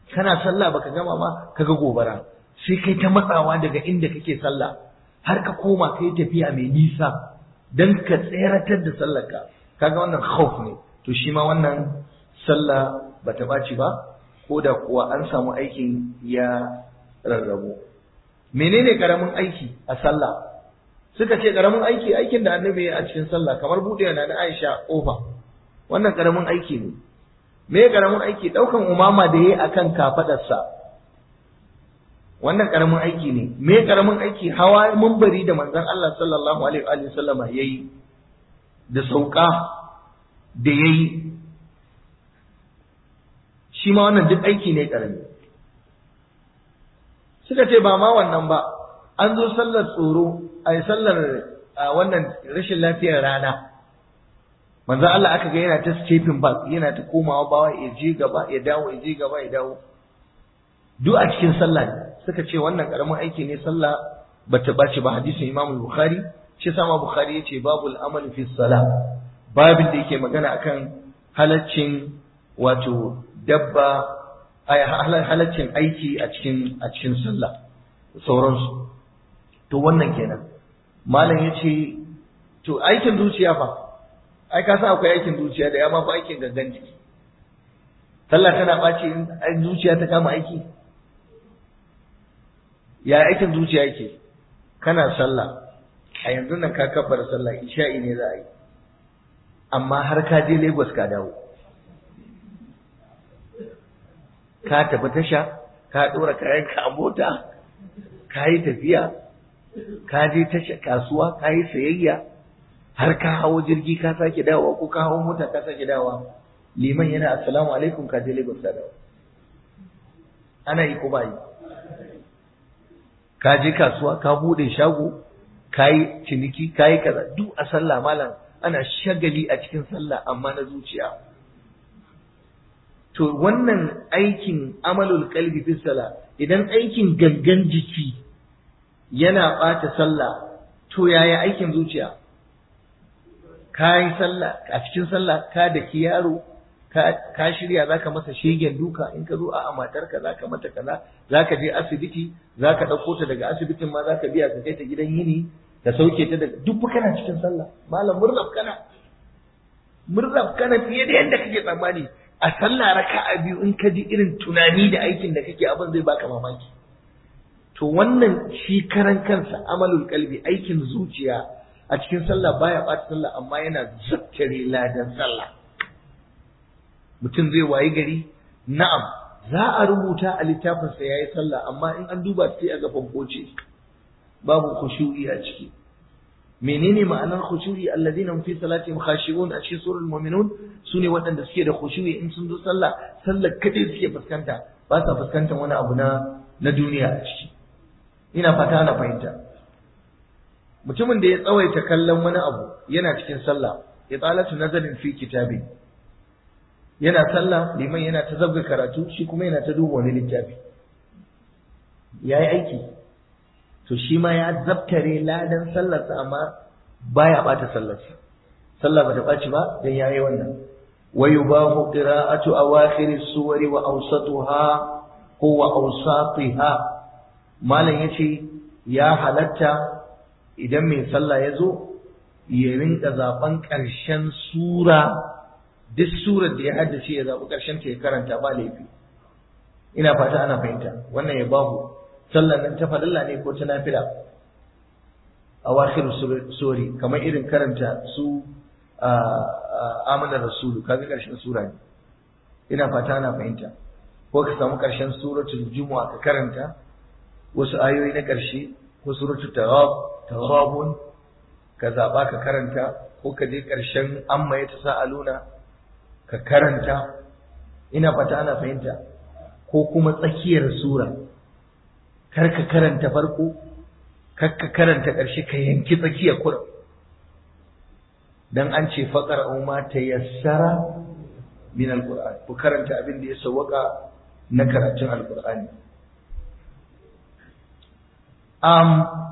S1: kana sallah baka gama ma kaga gobara sai kai ta matsawa daga inda kake sallah har ka koma kai tafiya mai nisa dan ka tseratar da sallarka kaga wannan khauf ne to shi ma wannan sallah bata baci ba ko da kuwa an samu aikin ya rarrabu menene karamin aiki a sallah suka ce karamin aiki aikin da annabi ya a cikin sallah kamar buɗe na na Aisha kofa wannan karamin aiki ne me karamin aiki daukan umama da yayi akan kafadarsa wannan karamin aiki ne me karamin aiki hawa munbari da manzon Allah sallallahu alaihi wa sallama yayi da sauka da yayi shi ma wannan duk aiki ne karami suka ce ba ma wannan ba an zo sallar tsoro a sallar wannan rashin lafiyar rana manzo Allah aka ga yana ta stepping back yana ta komawa bawa ya je gaba ya dawo ya je gaba ya dawo duk a cikin sallah ne suka ce wannan karamin aiki ne sallah bata bace ba hadisin Imam Bukhari shi sama Bukhari yace babul amal fi salah babin da yake magana akan halaccin wato dabba halaccin aiki a cikin a cikin sallah sauransu to wannan kenan malam yace to aikin zuciya fa ai ka san akwai aikin zuciya da ya ma fa aikin gangan jiki sallah tana ɓaci in zuciya ta kama aiki ya aikin zuciya yake kana sallah a yanzu nan ka kabbar sallah isha'i ne za a yi amma har ka je Lagos ka dawo ka tafi tasha ka ɗora kayanka a mota ka yi tafiya ka je tasha kasuwa ka yi sayayya har ka hawo jirgi ka sake dawowa ko ka hawo mota ka sake dawowa liman yana assalamu alaikum ka je Lagos ka dawo ana yi ko ba yi ka je kasuwa ka bude shago ka yi ciniki ka yi kaza duk a sallah malam ana shagali a cikin sallah amma na zuciya to wannan aikin amalul qalbi fi sala idan aikin gangan jiki yana bata sallah to yaya aikin zuciya ka yi sallah a cikin sallah ka da ki yaro ka shirya zaka masa shegen duka in ka zo a matarka zaka mata kaza zaka je asibiti zaka ɗauko ta daga asibitin ma zaka biya ka kai ta gidan yini ka sauke ta daga duk kana cikin sallah malam murrab kana murrab kana fiye da yadda kake tsammani a sallah raka'a biyu in ka ji irin tunani da aikin da kake abin zai baka mamaki to wannan shi karan kansa amalul kalbi aikin zuciya a cikin sallah baya ɓata sallah amma yana zattare ladan sallah mutum zai wayi gari na'am za a rubuta a littafinsa ya yi sallah amma in an duba sai a ga fankoce babu khushu'i a ciki menene ma'anar khushu'i alladhina fi salatihim khashi'un a cikin surul mu'minun sune waɗanda suke da khushu'i in sun zo sallah sallar kadai suke fuskanta ba sa fuskantar wani abu na na duniya a ciki ina fata ana fahimta mutumin da ya tsawaita kallon wani abu yana cikin sallah ya tsalatu nazarin fi kitabi yana sallah liman yana ta zabga karatu shi kuma yana ta duba wani littafi ya yi aiki to shi ma ya zabtare ladan sallarsa amma baya bata sallarsa sallah bata ɓaci ba dan yayi wannan wa yubahu qira'atu awakhir as-suwari wa awsatuha ko wa awsatiha malam yace ya halatta idan mai sallah ya zo ya rinka zaben ƙarshen sura duk surar da ya haddace ya zaɓi ƙarshen ta ya karanta ba laifi ina fata ana fahimta wannan ya bahu sallar nan ta falalla ne ko ta nafila a wakil suri kamar irin karanta su amanar rasulu kaga ƙarshen sura ne ina fata ana fahimta ko ka samu ƙarshen suratul jumu'a ka karanta wasu ayoyi na ƙarshe ko suratul taghabun ka zaɓa ka karanta ko ka je ƙarshen amma ya ta sa'aluna ka karanta ina fata ana fahimta ko kuma tsakiyar sura kar ka karanta farko kar ka karanta ƙarshe ka yanki tsakiyar kura dan an ce faqar umma tayassara min alquran ku karanta abin da ya sawwaka na karatun alqur'ani um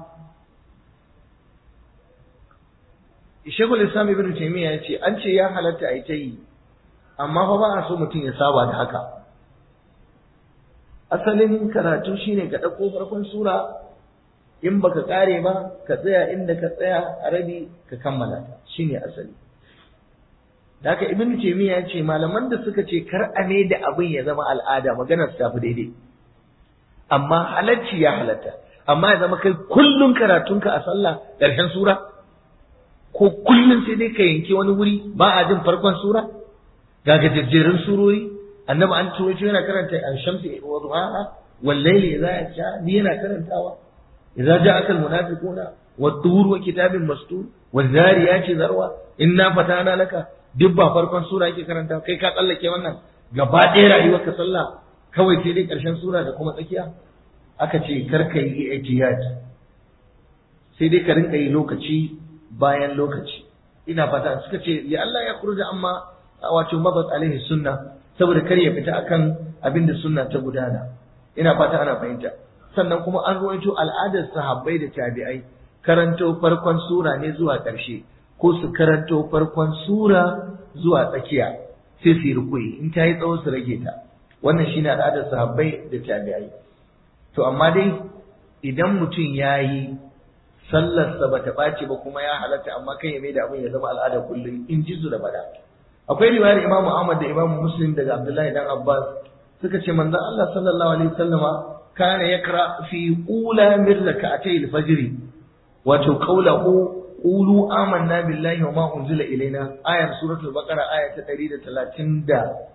S1: Shekul Islam Ibn Taymiyyah ya ce an ce ya halatta a yi ta yi amma fa ba a so mutum ya saba da haka asalin karatu shine ka ɗauko farkon sura in baka kare ba ka tsaya inda ka tsaya a rabi ka kammala ta shine asali da haka ibnu taymiya ya ce malaman da suka ce kar a ne da abin ya zama al'ada maganar su tafi daidai amma halacci ya halatta amma ya zama kai kullun karatunka a sallah ƙarshen sura ko kullun sai dai ka yanke wani wuri ba a jin farkon sura ga gajejjerun surori annabi an turo shi yana karanta al-shamsi wa duhaha wal layli idha yasha ni yana karantawa idza ja'aka al-munafiquna wat-tur wa kitabin mastur waz-zariyati zarwa inna fatana laka duk ba farkon sura yake karanta kai ka tsallake wannan gaba ɗaya rayuwar ka sallah kawai sai dai ƙarshen sura da kuma tsakiya aka ce kar ka yi ihtiyaj sai dai ka rinka yi lokaci bayan lokaci ina fata suka ce ya Allah ya kurja amma wato mabat alaihi sunna saboda kar ya fita akan abin da sunna ta gudana ina fata ana fahimta sannan kuma an ruwaito al'adar sahabbai da tabi'ai karanto farkon sura ne zuwa ƙarshe ko su karanto farkon sura zuwa tsakiya sai su yi rukuyi in ta yi tsawo su rage ta wannan shine al'adar sahabbai da tabi'ai to amma dai idan mutum ya yi sallarsa ba ta ɓaci ba kuma ya halatta amma kan ya mai da abin ya zama al'ada kullum in ji su da bada akwai riwayar imamu ahmad da imamu muslim daga abdullahi dan abbas suka ce manzon allah sallallahu alaihi wasallama kana yakra fi ula min rak'atay al-fajr wato qawluhu qulu amanna billahi wa ma unzila ilaina ayar suratul baqara aya ta 136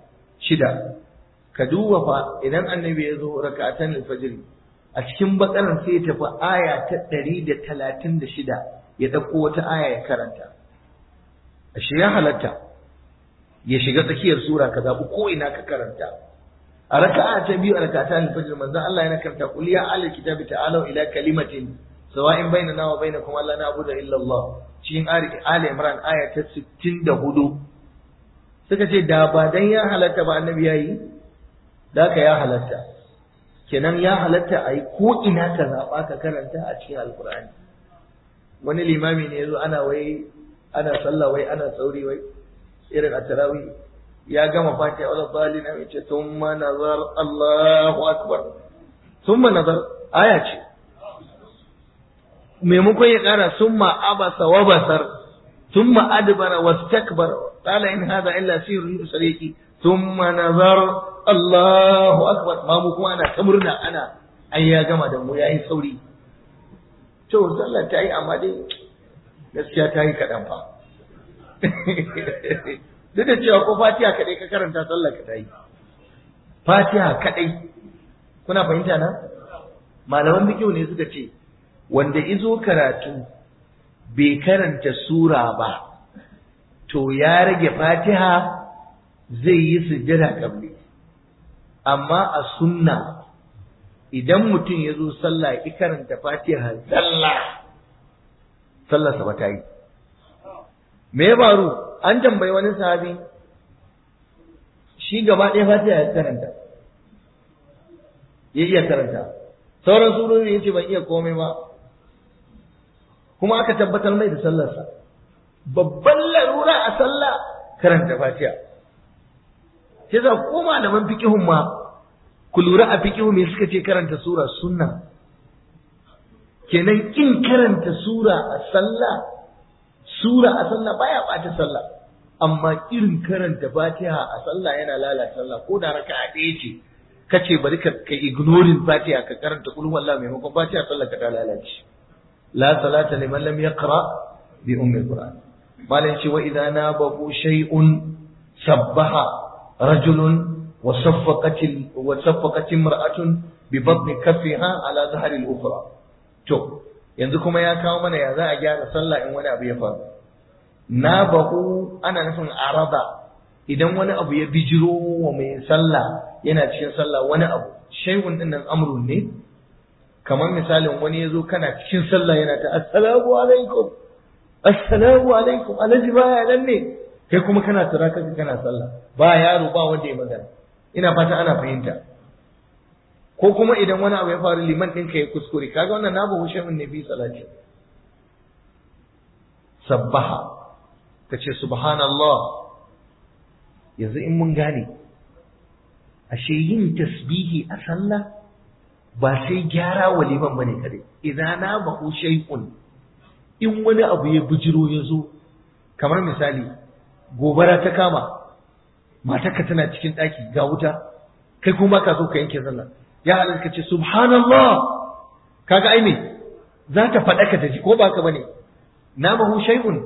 S1: ka duba fa idan annabi ya zo rak'atan al-fajr a cikin bakaran sai ya tafi aya ta ɗari da talatin da shida ya ɗauko wata aya ya karanta ashe ya halatta ya shiga tsakiyar sura ka zaɓi ko ina ka karanta a raka'a ta biyu a rakata al-fajr manzon Allah yana karanta qul ya ahlal kitabi ta'alu ila kalimatin sawa'in bainana wa bainakum alla na'budu illa Allah cikin Ali Imran aya ta 64 suka ce da ba dan ya halatta ba annabi yayi da ka ya halatta kenan ya halatta a yi ko ina ka zaɓa ka karanta a cikin alkur'ani wani limami ne yazo ana wai ana sallah wai ana sauri wai irin a tarawih ya gama fatiha wala dalina ya ce thumma nazar Allahu akbar thumma nazar aya ce maimakon ya ƙara summa abasa wa basar thumma adbara wastakbar qala in hadha illa sirrun yusriki thumma nazar Allahu akbar ma mu kuma ana ta murna ana ai ya gama da mu yayi sauri to sallah ta yi amma dai gaskiya ta yi kaɗan fa duk da cewa ko fatiha kaɗai ka karanta sallah ka ta yi fatiha kaɗai kuna fahimta na malaman bikiyu ne suka ce wanda izo karatu bai karanta sura ba to ya rage fatiha zai yi sujjada kabli amma a sunna idan mutum ya zo sallah ya karanta fatiha sallah sallarsa ba ta yi me ya faru an tambayi wani sahabi shi gaba ɗaya fatiha ya karanta ya iya karanta sauran surori ya ce ban iya komai ba kuma aka tabbatar mai da sallarsa babban larura a sallah karanta fatiha sai za ko malaman fiqihun ma ku lura a fiqihu me suka ce karanta sura sunna kenan kin karanta sura a sallah sura a sallah baya bata sallah amma irin karanta fatiha a sallah yana lalata sallah ko da raka'a ɗaya ce kace bari ka ka ignoring fatiha ka karanta kullu wallahi maimakon fatiha sallah ka ta lalace la salata liman lam yaqra bi ummi alquran malan shi wa idza nabahu shay'un sabbaha رجل وصفقت وصفقت امرأة ببطن كفها على ظهر الأخرى to yanzu kuma ya kawo mana ya za a gyara sallah in wani abu ya faru na bahu ana nufin araba idan wani abu ya bijiro wa mai sallah yana cikin sallah wani abu shay'un din nan amrun ne kamar misalin wani ya zo kana cikin sallah yana ta assalamu alaikum assalamu alaikum alhaji baya nan ne kai kuma kana tura kanka kana sallah ba yaro ba wanda ya magana ina fata ana fahimta ko kuma idan wani abu ya faru liman ɗinka ya kuskure kaga wannan na bahu shay'un ne fi salati sabbaha kace subhanallah yanzu in mun gane
S2: ashe yin tasbihi a sallah ba sai gyara wa liman bane kare idan na bahu shay'un in wani abu ya bujiro ya zo kamar misali gobara ta kama matarka tana cikin ɗaki ga wuta kai kuma ka so ka yanke sallah ya halarka ce subhanallah kaga ai me za ta faɗa ka ta ji ko ba ka bane na bahu shay'un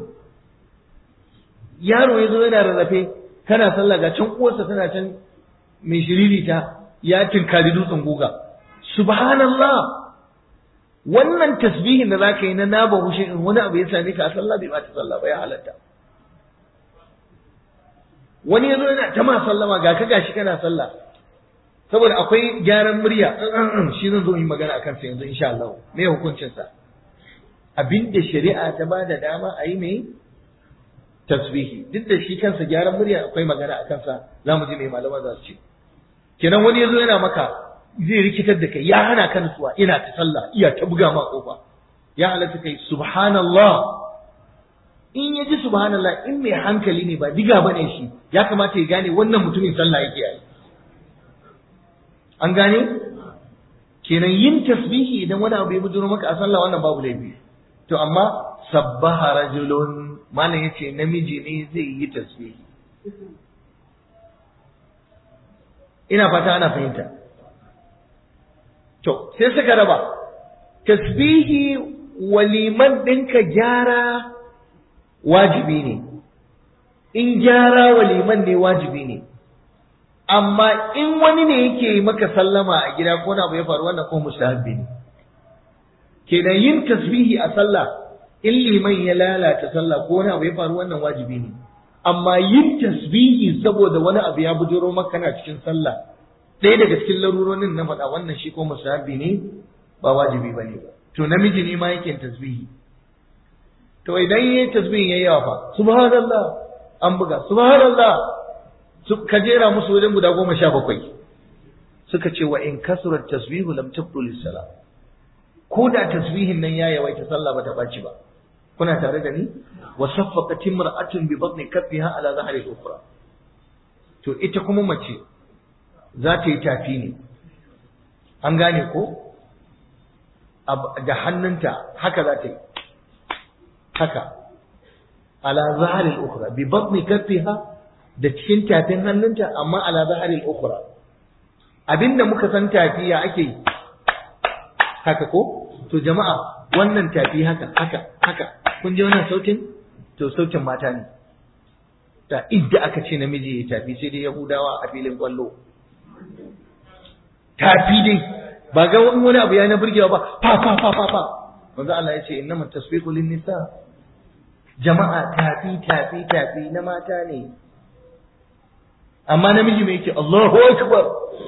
S2: yaro ya zo yana rarrafe kana sallah ga can uwarsa tana can mai shiririta ya tinkari dutsen guga subhanallah wannan tasbihin da zaka yi na na bahu shay'un wani abu ya same ka a sallah bai bata sallah ba ya halatta wani ya zo yana ta ma sallama ga ka gashi kana sallah saboda akwai gyaran murya shi zan zo yi magana akan sa yanzu insha Allah me hukuncin sa abinda shari'a ta ba da dama a yi mai tasbihi duk da shi kansa gyaran murya akwai magana akan sa zamu ji mai malama za su ce kenan wani ya zo yana maka zai rikitar da kai ya hana ka nutsuwa ina ta sallah iya ta buga ma kofa ya halatta kai subhanallah in ya ji subhanallah in mai hankali ne ba diga bane shi ya kamata ya gane wannan mutumin sallah yake yi an gane kenan yin tasbihi idan wani abu ya bujuro maka a sallah wannan babu laifi to amma sabbaha rajulun malam yace namiji ne zai yi tasbihi ina fata ana fahimta to sai suka raba tasbihi waliman ɗinka gyara wajibi ne in gyara waliman ne wajibi ne amma in wani ne yake maka sallama a gida ko na abu ya faru wannan ko mustahabbi ne kenan yin tasbihi a sallah in liman ya lalata sallah ko wani abu ya faru wannan wajibi ne amma yin tasbihi saboda wani abu ya bujuro maka na cikin sallah ɗaya daga cikin laruronin na faɗa wannan shi ko mustahabbi ne ba wajibi bane ba to namiji ne ma yake tasbihi to idan yayin tasbihin yayi yawa fa subhanallah an buga subhanallah ka jera musu wajen guda goma sha bakwai suka ce wa in kasurat tasbihu lam tabdu lis-salah ko da tasbihin nan ya yawaita sallah bata baci ba kuna tare da ni wa saffaqat imra'atun bi batni kaffiha ala zahri al-ukhra to ita kuma mace za ta yi tafi ne an gane ko da hannunta haka za ta yi haka ala zahri al-ukhra bi batni kaffiha da cikin tafin hannunta amma ala zaharil ukhra abinda muka san tafiya ake yi haka ko to jama'a wannan tafi haka haka haka kun ji wannan sautin to sautin mata ne da idda aka ce namiji ya tafi sai dai yahudawa a filin kwallo tafi dai ba ga wani abu ya na burgewa ba fa fa fa fa fa manzo Allah ya ce innamat tasbiqu lin nisa jama'a tafi tafi tafi na mata ne amma namiji mai yake Allahu akbar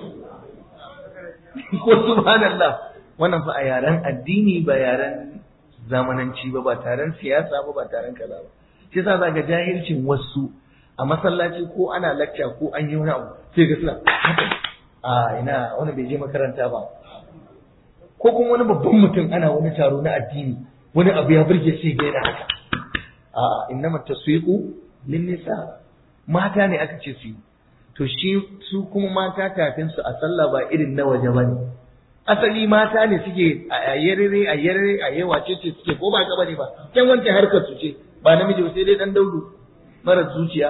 S2: ko subhanallah wannan fa a yaren addini ba yaren zamananci ba ba taron siyasa ba ba taron kaza ba shi yasa za ga jahilcin wasu a masallaci ko ana lacca ko an yi wani abu sai ga suna haka a ina wani bai je makaranta ba ko kuma wani babban mutum ana wani taro na addini wani abu ya burge sai ga yana haka a innama taswiqu lin nisa mata ne aka ce su yi to shi su kuma mata kafin su a sallah ba irin na waje bane asali mata ne suke a yarere a yarere a yawa ce ce suke ko ba ka bane ba kan wanke harkar su ce ba namiji sai dai dan daudu mara zuciya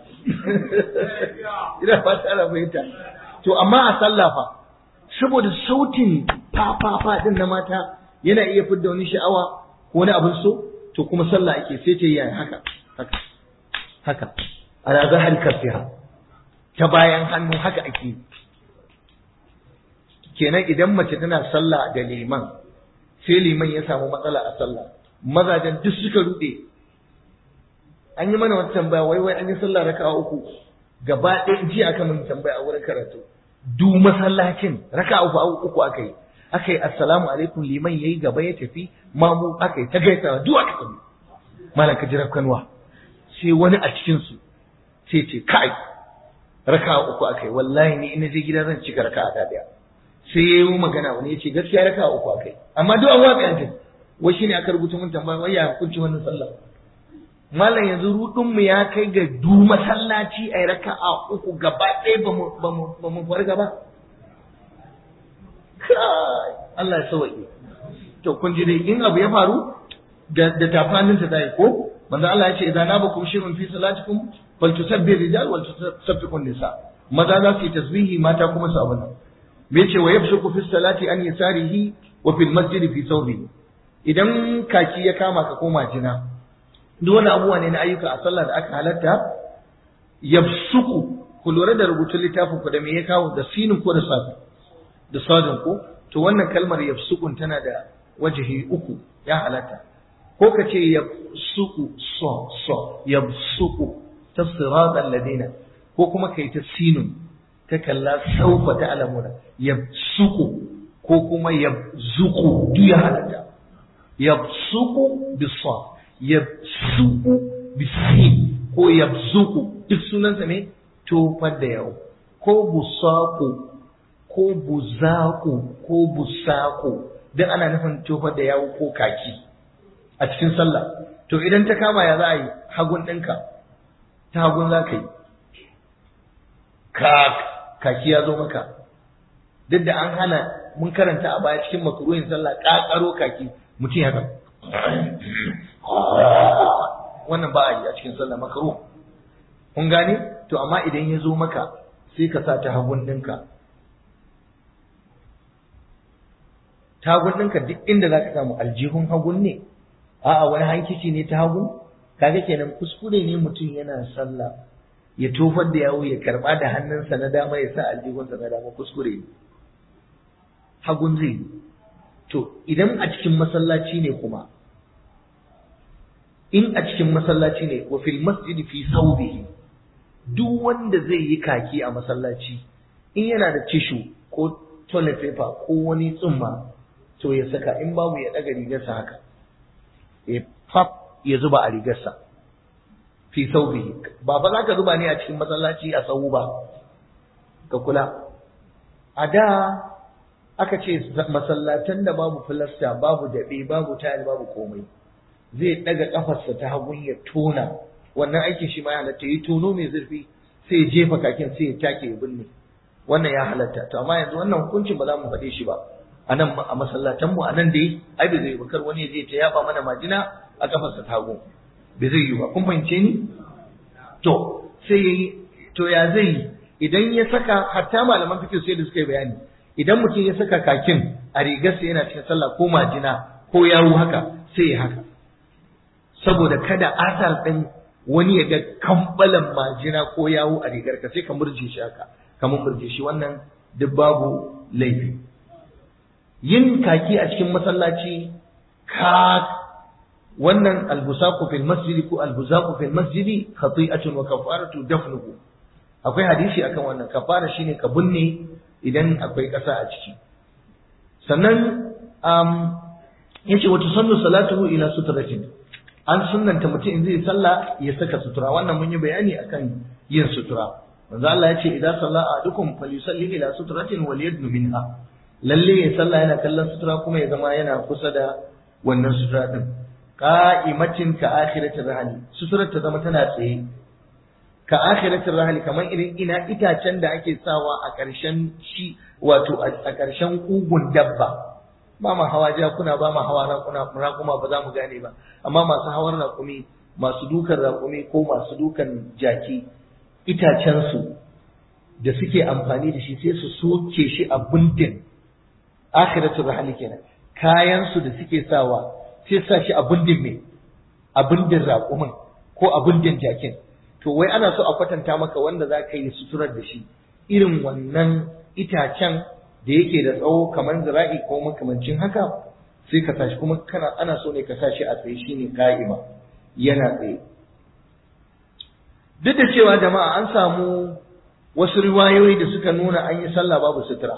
S2: ina fata ana fahimta to amma a sallah fa saboda sautin fa fa fa din na mata yana iya fidda wani sha'awa ko wani abin so to kuma sallah ake sai ta yi haka haka haka ala zahar kafiha ta bayan hannu haka ake kenan idan mace tana sallah da liman sai liman ya samu matsala a sallah mazajen duk suka rude an yi mana wata tambaya wai wai an yi sallah raka'a uku gaba ɗaya ji aka mun tambaya a wurin karatu du masallacin raka'a uku uku aka yi aka yi assalamu alaikum liman yayi gaba ya tafi mamu aka yi ta gaisawa duk aka tafi malam ka jira kanwa sai wani a cikin su sai ce kai raka uku akai wallahi ni ina je gida zan cika raka ta daya sai yayi magana wani yace gaskiya raka uku akai amma duk an watsa yanzu wai shine aka rubuta mun tambaya wai ya hukunci wannan sallah malam yanzu rudin mu ya kai ga du masallaci a raka'a uku gaba ɗaya ba mu ba mu farga ba kai Allah ya sauke to kun ji dai in abu ya faru da da tafanin ta dai ko manzo Allah ya ce idan nabakum shirun fi salatikum faltusabbih rijal wal tusabbihu nisa maza za su yi tasbihi mata kuma su abuna me yace wa yabshuku fi salati an yasarihi wa fil masjid fi thawbihi idan kaki ya kama ka koma jina duk wani abubuwa ne na ayyuka a sallah da aka halatta yabsuku ku lura da rubutun littafin ku da me ya kawo da sinin ko da safi da sadin ko to wannan kalmar yabsukun tana da wajihi uku ya halatta ko ka ce yabsuku so so yabsuku ta siratal ladina ko kuma kai ta sinun ta kalla saufa ta alamuna yabsuku ko kuma yabzuku duk ya halatta yabsuku bisa yabsuku bisin ko yabzuku duk sunansa ne tofar da yau ko busaku ko buzaku ko busaku duk ana nufin tofar da yawo ko kaki a cikin sallah to idan ta kama ya za a yi hagun ɗinka ta hagun za ka yi kaki ya zo maka duk da an hana mun karanta a baya cikin makaruhin sallah ƙaƙaro kaki mutum ya wannan ba a yi a cikin sallah makaru kun gane to amma idan ya zo maka sai ka sa ta hagun ɗinka ta hagun ɗinka duk inda za ka samu aljihun hagun ne a'a wani hankici ne ta hagu kaga kenan kuskure ne mutum yana sallah ya tofar da yawo ya karba da hannunsa na dama ya sa aljihunsa na dama kuskure ne hagun zai yi to idan a cikin masallaci ne kuma in a cikin masallaci ne wa fil masjid fi sawbihi duk wanda zai yi kaki a masallaci in yana da tishu ko toilet paper ko wani tsumma to ya saka in babu ya daga rigarsa haka ya fab ya zuba a rigarsa fi saubihi ba fa za ka zuba ne a cikin masallaci a sau ba ka kula a da aka ce masallatan da babu filasta babu daɓe babu tayar babu komai zai ɗaga ƙafarsa ta hagun ya tona wannan aikin shi ma ya halatta yi tono mai zurfi sai ya jefa kakin sai ya take ya binne wannan ya halatta to amma yanzu wannan hukuncin ba za mu faɗe shi ba a nan a masallatan mu a nan dai ai bai zai bakar wani zai ta yaba mana majina a kafarsa ta hagu bai zai yi ba kun fahimce ni to sai yayi to ya zai yi idan ya saka hatta malaman fiqh sai da suka yi bayani idan mutum ya saka kakin a rigarsa yana cikin sallah ko majina ko yawo haka sai ya haka saboda kada asar din wani ya ga kambalan majina ko yawo a rigarka sai ka murje shi haka kamar murje shi wannan duk babu laifi yin kaki a cikin masallaci ka wannan albusaku fil masjidi ko albusaku fil masjidi khati'atun wa kafaratu dafnuhu akwai hadisi akan wannan kafara shine ka binne idan akwai ƙasa a ciki sannan um, yace wa tusannu salatuhu ila sutratin an sunnanta mutum in zai sallah ya saka sutura wannan mun yi bayani akan yin sutura manzo Allah ya ce idan salla ahadukum falyusalli ila sutratin wal yadnu minha lalle ya sallah yana kallon sutura kuma ya zama yana kusa da wannan sutura din qa'imatin ka akhiratir rahli suturar ta zama tana tsaye ka akhiratir rahli kamar irin ina itacen da ake sawa a ƙarshen shi wato a ƙarshen kugun dabba ba ma hawa jakuna ba ma hawa raƙuna raƙuma ba za mu gane ba amma masu hawar raƙumi masu dukan raƙumi ko masu dukan jaki itacensu da suke amfani da shi sai su soke shi a bindin akhiratul rahli kenan kayan su da suke sawa sai sa shi a bindin me a bindin raƙumin ko a bindin jakin to wai ana so a kwatanta maka wanda za ka yi suturar da shi irin wannan itacen da yake da tsawo kamar zira'i ko makamancin haka sai ka tashi kuma kana ana so ne ka sa shi a tsaye shine ka'ima yana tsaye duk da cewa jama'a an samu wasu riwayoyi da suka nuna an yi sallah babu sutura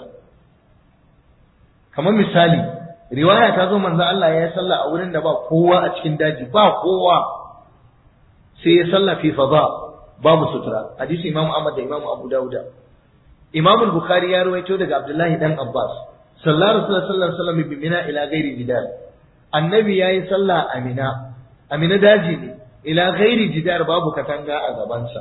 S2: kamar misali riwaya ta zo manzo Allah ya yi sallah a wurin da ba kowa a cikin daji ba kowa sai ya sallah fi fada babu sutura hadisi Imam Ahmad da Imam Abu Dawud Imam Bukhari ya rawaito daga Abdullahi dan Abbas sallallahu alaihi wasallam bi mina ila ghairi jidal annabi yayi sallah a mina a mina daji ne ila ghairi jidar babu katanga a gabansa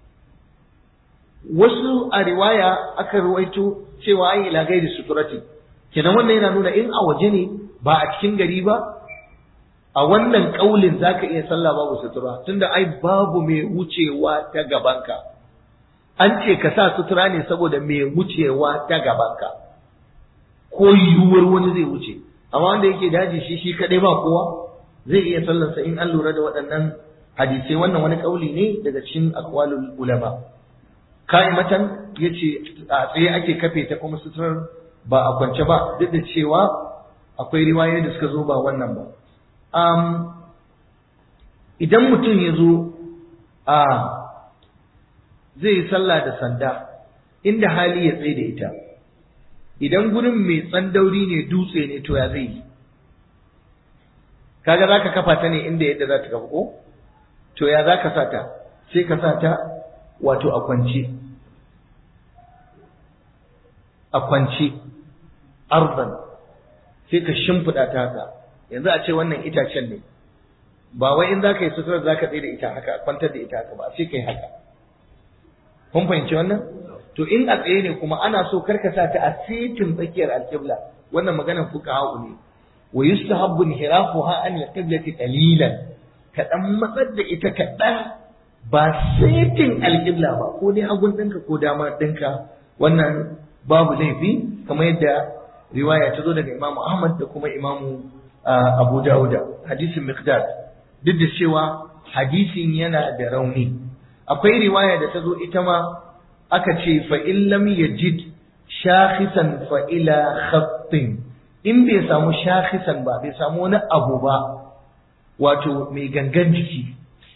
S2: wasu a riwaya aka ruwaito cewa an ila ghairi suturati kenan wannan yana nuna in a waje ne ba a cikin gari ba a wannan kaulin zaka iya sallah babu sutura tunda ai babu mai wucewa ta gabanka an ce ka sa sutura ne saboda mai wucewa ta gabanka ko yiwuwar wani zai wuce amma wanda yake daji shi shi kadai ba kowa zai iya sallarsa in an lura da waɗannan hadisai wannan wani kauli ne daga cikin aqwalul ulama ka'imatan yace a tsaye ake kafe ta kuma suturar ba a kwance ba duk da cewa akwai riwayoyi da suka zo ba wannan ba um, idan mutum ya zo a zai yi sallah da sanda inda hali ya tsaye da ita idan gurin mai tsandauri ne dutse ne to ya zai yi kaga za ka kafa ta ne inda yadda za ta kafa ko to ya za ka sa ta sai ka sa ta wato a kwance a kwance arzan sai ka shimfiɗa ta haka yanzu a ce wannan itacen ne ba wai in za ka yi suturar za ka tsaye da ita haka kwantar da ita haka ba sai ka yi haka kun fahimci wannan to in a tsaye ne kuma ana so karka sa ta a sitin tsakiyar alƙibla wannan maganar fuqaha ne wa yustahabbu inhirafuha an alqiblati qalilan ka dan matsar da ita kaɗan ba sitin alƙibla ba ko dai hagun ɗinka ko dama ɗinka wannan babu laifi kamar yadda riwaya ta zo daga Imam Ahmad da kuma Imam Abu Dawud hadisin Miqdad duk da cewa hadisin yana da rauni akwai riwaya da ta zo ita ma aka ce fa in lam yajid shakhisan fa ila khattin in bai samu shakhisan ba bai samu wani abu ba wato mai gangan jiki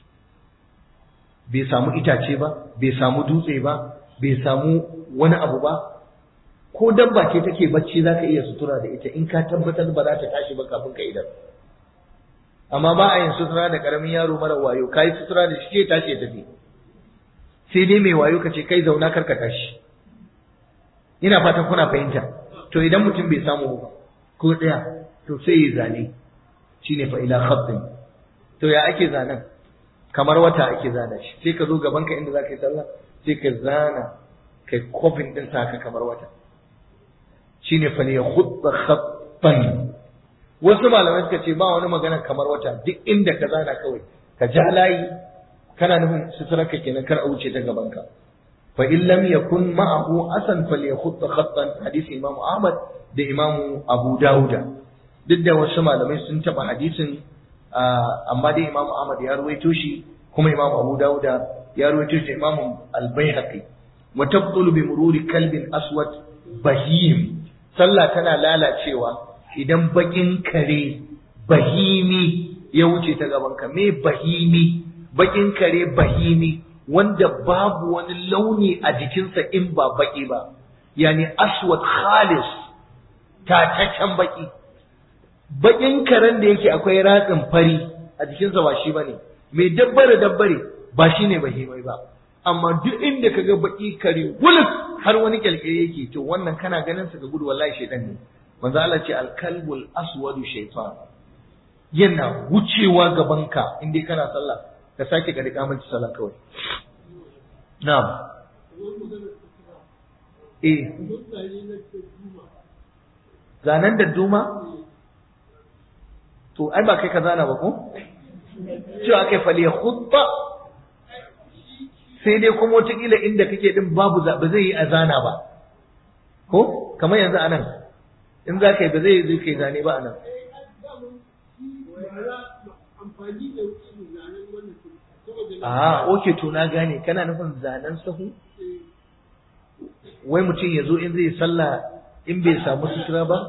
S2: bai samu itace ba bai samu dutse ba bai samu wani abu ba ko dabba ce take bacci za ka iya sutura da ita in ka tabbatar ba za ta tashi ba kafin ka idan amma ba a yin sutura da karamin yaro mara wayo ka yi sutura da shi ke tashi ya tafi sai dai mai wayo ka ce kai zauna kar ka tashi ina fatan kuna fahimta to idan mutum bai samu ba ko ɗaya to sai ya zane shine fa ila khattin to ya ake zanen kamar wata ake zana shi sai ka zo gaban ka inda za ka yi sallah sai ka zana kai kofin din sa ka kamar wata shine fa ne khutta khattan wasu malamai suka ce ba wani magana kamar wata duk inda ka zana kawai ka ja layi kana nufin suturarka kenan kar a wuce ta gaban ka fa in lam yakun ma'ahu asan falyakhutta khattan hadisi imam ahmad da imam abu dauda duk da wasu malamai sun taba hadisin amma dai imam ahmad ya ruwaito shi kuma imam abu dauda ya ruwaito shi imam al-baihaqi wa tabtulu bi mururi kalbin aswad bahim sallah tana lalacewa idan bakin kare bahimi ya wuce ta gaban ka me bahimi bakin kare bahimi wanda babu wani launi a jikinsa in ba baki ba yani aswad khalis tataccen baki bakin karen da yake akwai ratsin fari a jikinsa ba shi bane mai dabbare dabbare ba shi ne bahimai ba amma duk inda ka ga baki kare wulif har wani kyalkyale yake to wannan kana ganin sa ga gudu wallahi shaitan ne manzo Allah ce al-kalbul aswadu shaytan yana wucewa gaban ka inda kana sallah ka sake ka rika miki sallah kawai na'am eh zanen da duma to ai ba kai ka zana ba ko cewa kai fali khutba sai dai kuma wataƙila inda kake din babu ba zai yi a zana ba ko kamar yanzu a nan in za ka yi ba zai yi kai zane ba a nan a oke to na gane kana nufin zanen sahu wai mutum ya zo in zai sallah in bai samu sutura ba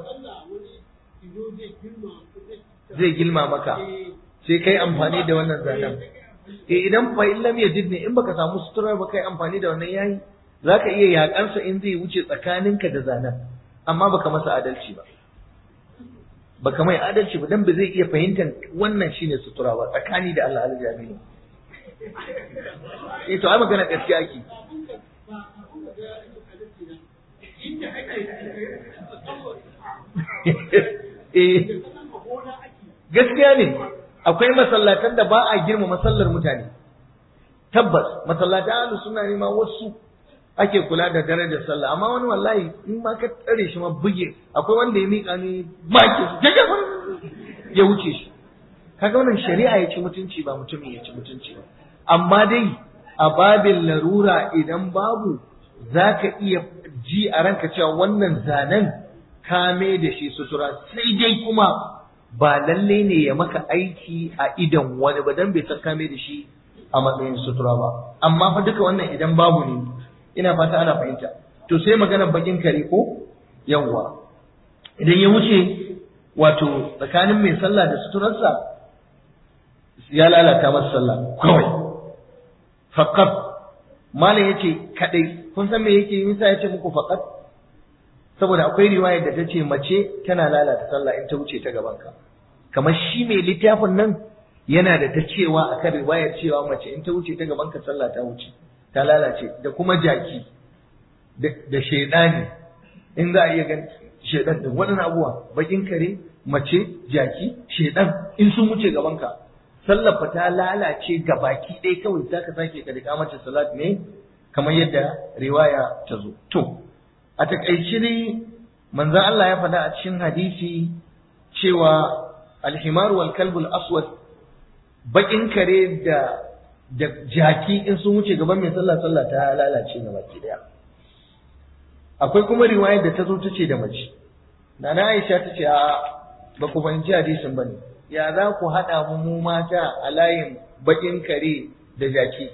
S2: zai gilma maka sai kai amfani da wannan zanen eh idan fa in lam yajid ne in baka samu sutura ba kai amfani da wannan yayi zaka iya yakansa in zai wuce tsakaninka da zanen amma baka masa adalci ba baka mai adalci ba dan ba zai iya fahimtar wannan shine sutura ba tsakani da Allah aljamini eh to ai magana gaskiya ake eh gaskiya ne akwai masallatan da ba a girma masallar mutane tabbas masallatan ahlus sunna ne ma wasu ake kula da darajar sallah amma wani wallahi in ma ka tsare shi ma buge akwai wanda ya mika ni maki ya wuce shi kaga wannan shari'a ya ci mutunci ba mutumin ya ci mutunci ba amma dai a babin larura idan babu za ka iya ji a ranka cewa wannan zanen kame da shi sutura sai dai kuma ba lalle ne ya maka aiki a idan wani ba dan bai san kame da shi a matsayin sutura ba amma fa duka wannan idan babu ne ina fata ana fahimta to sai maganar bakin kare ko yawwa idan ya wuce wato tsakanin mai sallah da suturarsa ya lalata masa sallah kawai faqat malam yace kadai kun san me yake yi misa yace muku faqat saboda akwai riwaya da ta ce mace tana lalata sallah in ta wuce ta gaban ka kamar shi mai littafin nan yana da ta cewa akan riwayar cewa mace in ta wuce ta gaban ka sallah ta wuce ta lalace da kuma jaki da shaidani in za a iya gan shaidan da waɗannan abubuwa bakin kare mace jaki shaidan in sun wuce gaban ka sallar fa ta lalace ga baki ɗaya kawai za ka sake ka riƙa mace salat ne kamar yadda riwaya ta zo to a takaice dai manzon Allah ya faɗa a cikin hadisi cewa alhimaru wal kalbul aswad bakin kare da da jaki in sun wuce gaban mai sallah sallah ta lalace ga baki daya akwai kuma riwayar da ta zo ta ce da mace nana Aisha ta ce a ba ku fahimci hadisin bane ya za ku haɗa mu mu mata a layin bakin kare da jaki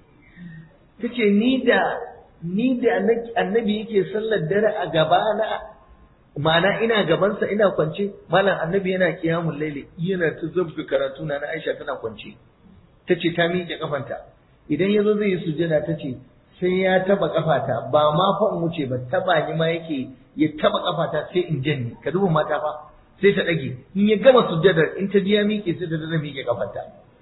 S2: ta ce ni da ni da annabi yake sallar dare a gaba na ma'ana ina gabansa ina kwance malam annabi yana kiyamun laili yana ta zabga karatu na na Aisha tana kwance ta ce ta miƙe kafanta idan ya zo zai yi sujjada ta ce sai ya taba kafata ba ma fa in wuce ba taba ni ma yake ya taba kafata sai in janye ka duba mata fa sai ta dage in ya gama sujjadar in ta ji ya miƙe sai ta dada miƙe kafanta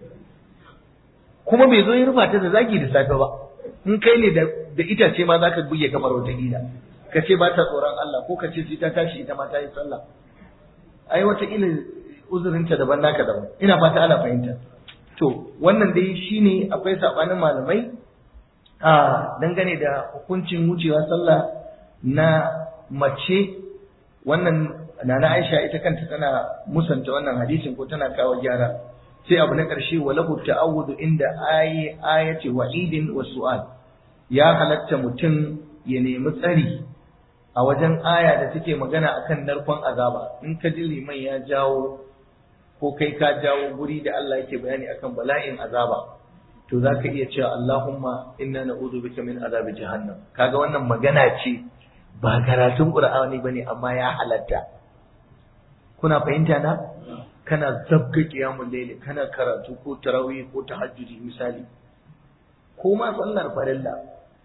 S2: kuma bai zo ya rufa ta da zagi da safe ba in kai ne da itace ma zaka buge kamar wata gida ka ce ba ta tsoron Allah ko ka ce sai ta tashi ita ma ta yi sallah ai wata ila uzurinta daban naka daban ina fata ana fahimta to wannan dai shine akwai sabanin malamai a dangane da hukuncin wucewa sallah na mace wannan nana Aisha ita kanta tana musanta wannan hadisin ko tana kawo gyara sai abu na ƙarshe walahu ta'awudu inda ayi ayati wa'idin wa su'al ya halatta mutum ya nemi tsari a wajen aya da take magana akan narkon azaba in ka ji liman ya jawo ko kai ka jawo guri da Allah yake bayani akan bala'in azaba to za ka iya cewa Allahumma inna na'udhu bika min azabi jahannam kaga wannan magana ce ba karatun Qur'ani bane amma ya halatta kuna fahimta na kana zabga qiyamul layli kana karatu ko tarawih ko tahajjudi misali ko ma sallar farilla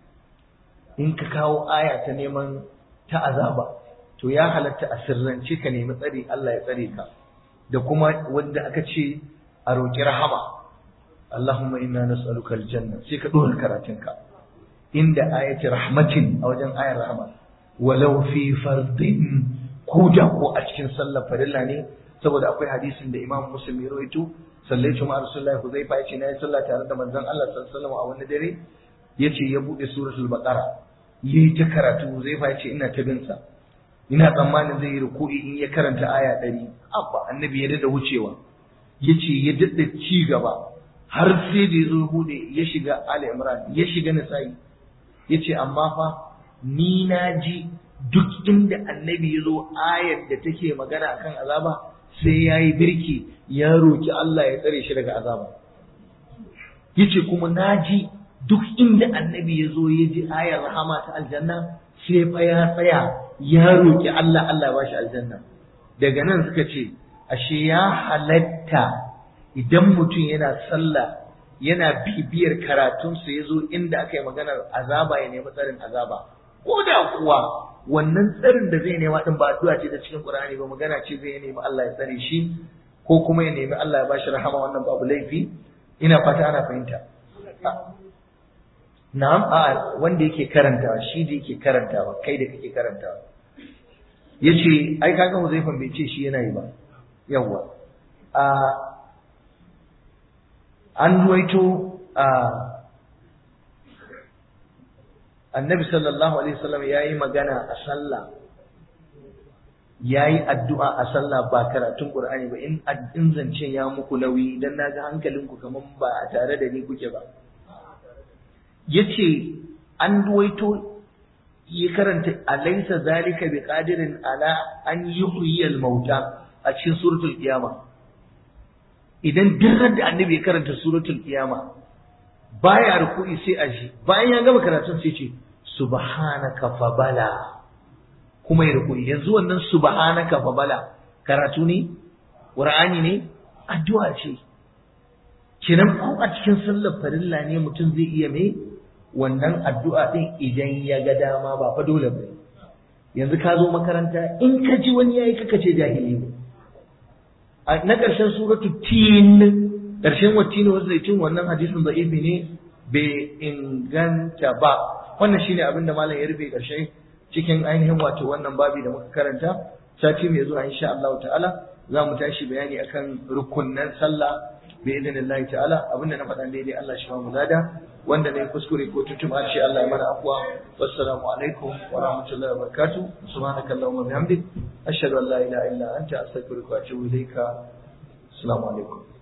S2: in ka kawo aya ta neman ta azaba to ya halatta a sirrance ka nemi tsari Allah ya tsare ka da kuma wanda aka ce a roƙi rahama Allahumma inna nas'aluka aljanna sai ka dora karatunka inda ayati rahmatin a wajen ayar rahama walau fi fardin ko da ko a cikin sallar farilla ne saboda akwai hadisin da Imam Muslim ya rawaito sallaitu ma Rasulullahi Huzaifa yace na yi sallah tare da manzon Allah sallallahu alaihi wasallam a wani dare yace ya bude suratul baqara yayi ta karatu Huzaifa yace ina ta bin sa ina tsammanin zai yi ruku'i in ya karanta aya ɗari abba annabi ya dada wucewa ya ce ya dada ci gaba har sai da ya zo bude ya shiga ali imran ya shiga nisa'i ya ce amma fa ni na ji duk inda annabi ya zo ayar da take magana akan azaba sai ya yi birki ya roki Allah ya tsare shi daga azaba ya ce kuma na ji duk inda annabi ya zo ya ji ayar rahama ta aljanna sai fa ya tsaya ya roki Allah Allah ba shi aljanna daga nan suka ce ashe ya halatta idan mutum yana sallah yana bibiyar karatunsa ya zo inda aka yi maganar azaba ya nemi tsarin azaba ko da kuwa wannan tsarin da zai nema din ba addu'a ce da cikin Qur'ani ba magana ce zai nemi Allah ya tsare shi ko kuma ya nemi Allah ya ba shi rahama wannan babu laifi ina fata ana fahimta na'am a wanda yake karantawa shi da yake karantawa kai da kake karantawa yace ai kaga Huzaifan bai ce shi yana yi ba yawa a an ruwaito a annabi sallallahu alaihi wasallam ya yi magana a sallah ya yi addu'a a sallah ba karatun ƙur'ani ba in in zance ya muku nauyi dan na ga hankalinku kamar ba a tare da ni kuke ba ya ce an ruwaito ya karanta alaisa zalika bi qadirin ala an yuhyiyal mauta a cikin suratul qiyama idan duk da annabi ya karanta suratul qiyama baya ruku'i sai a shi bayan ya gama karatun sai ce subhanaka fa bala kuma ya ruku'i yanzu wannan subhanaka fa bala karatu ne qur'ani ne addu'a ce kenan ko a cikin sallar farilla ne mutum zai iya mai wannan addu'a din idan ya ga dama ba fa dole ba yanzu ka zo makaranta in ka ji wani yayi kaka ce jahili ne na ƙarshen suratul tin ƙarshen wattini wasu zaitun wannan hadisin da'ifi ne bai inganta ba wannan shine abin da malam ya rufe ƙarshe cikin ainihin wato wannan babi da muka karanta sati mai zuwa insha Allah ta'ala za mu tashi bayani akan rukunnan sallah bi idinillahi ta'ala abinda na faɗa daidai Allah shi ba mu lada wanda ne kuskure ko tutuma shi Allah ya mana afwa wassalamu alaikum wa rahmatullahi wa barakatuh subhanakallahumma wa bihamdik ashhadu an la ilaha illa anta astaghfiruka wa atubu ilayka assalamu alaikum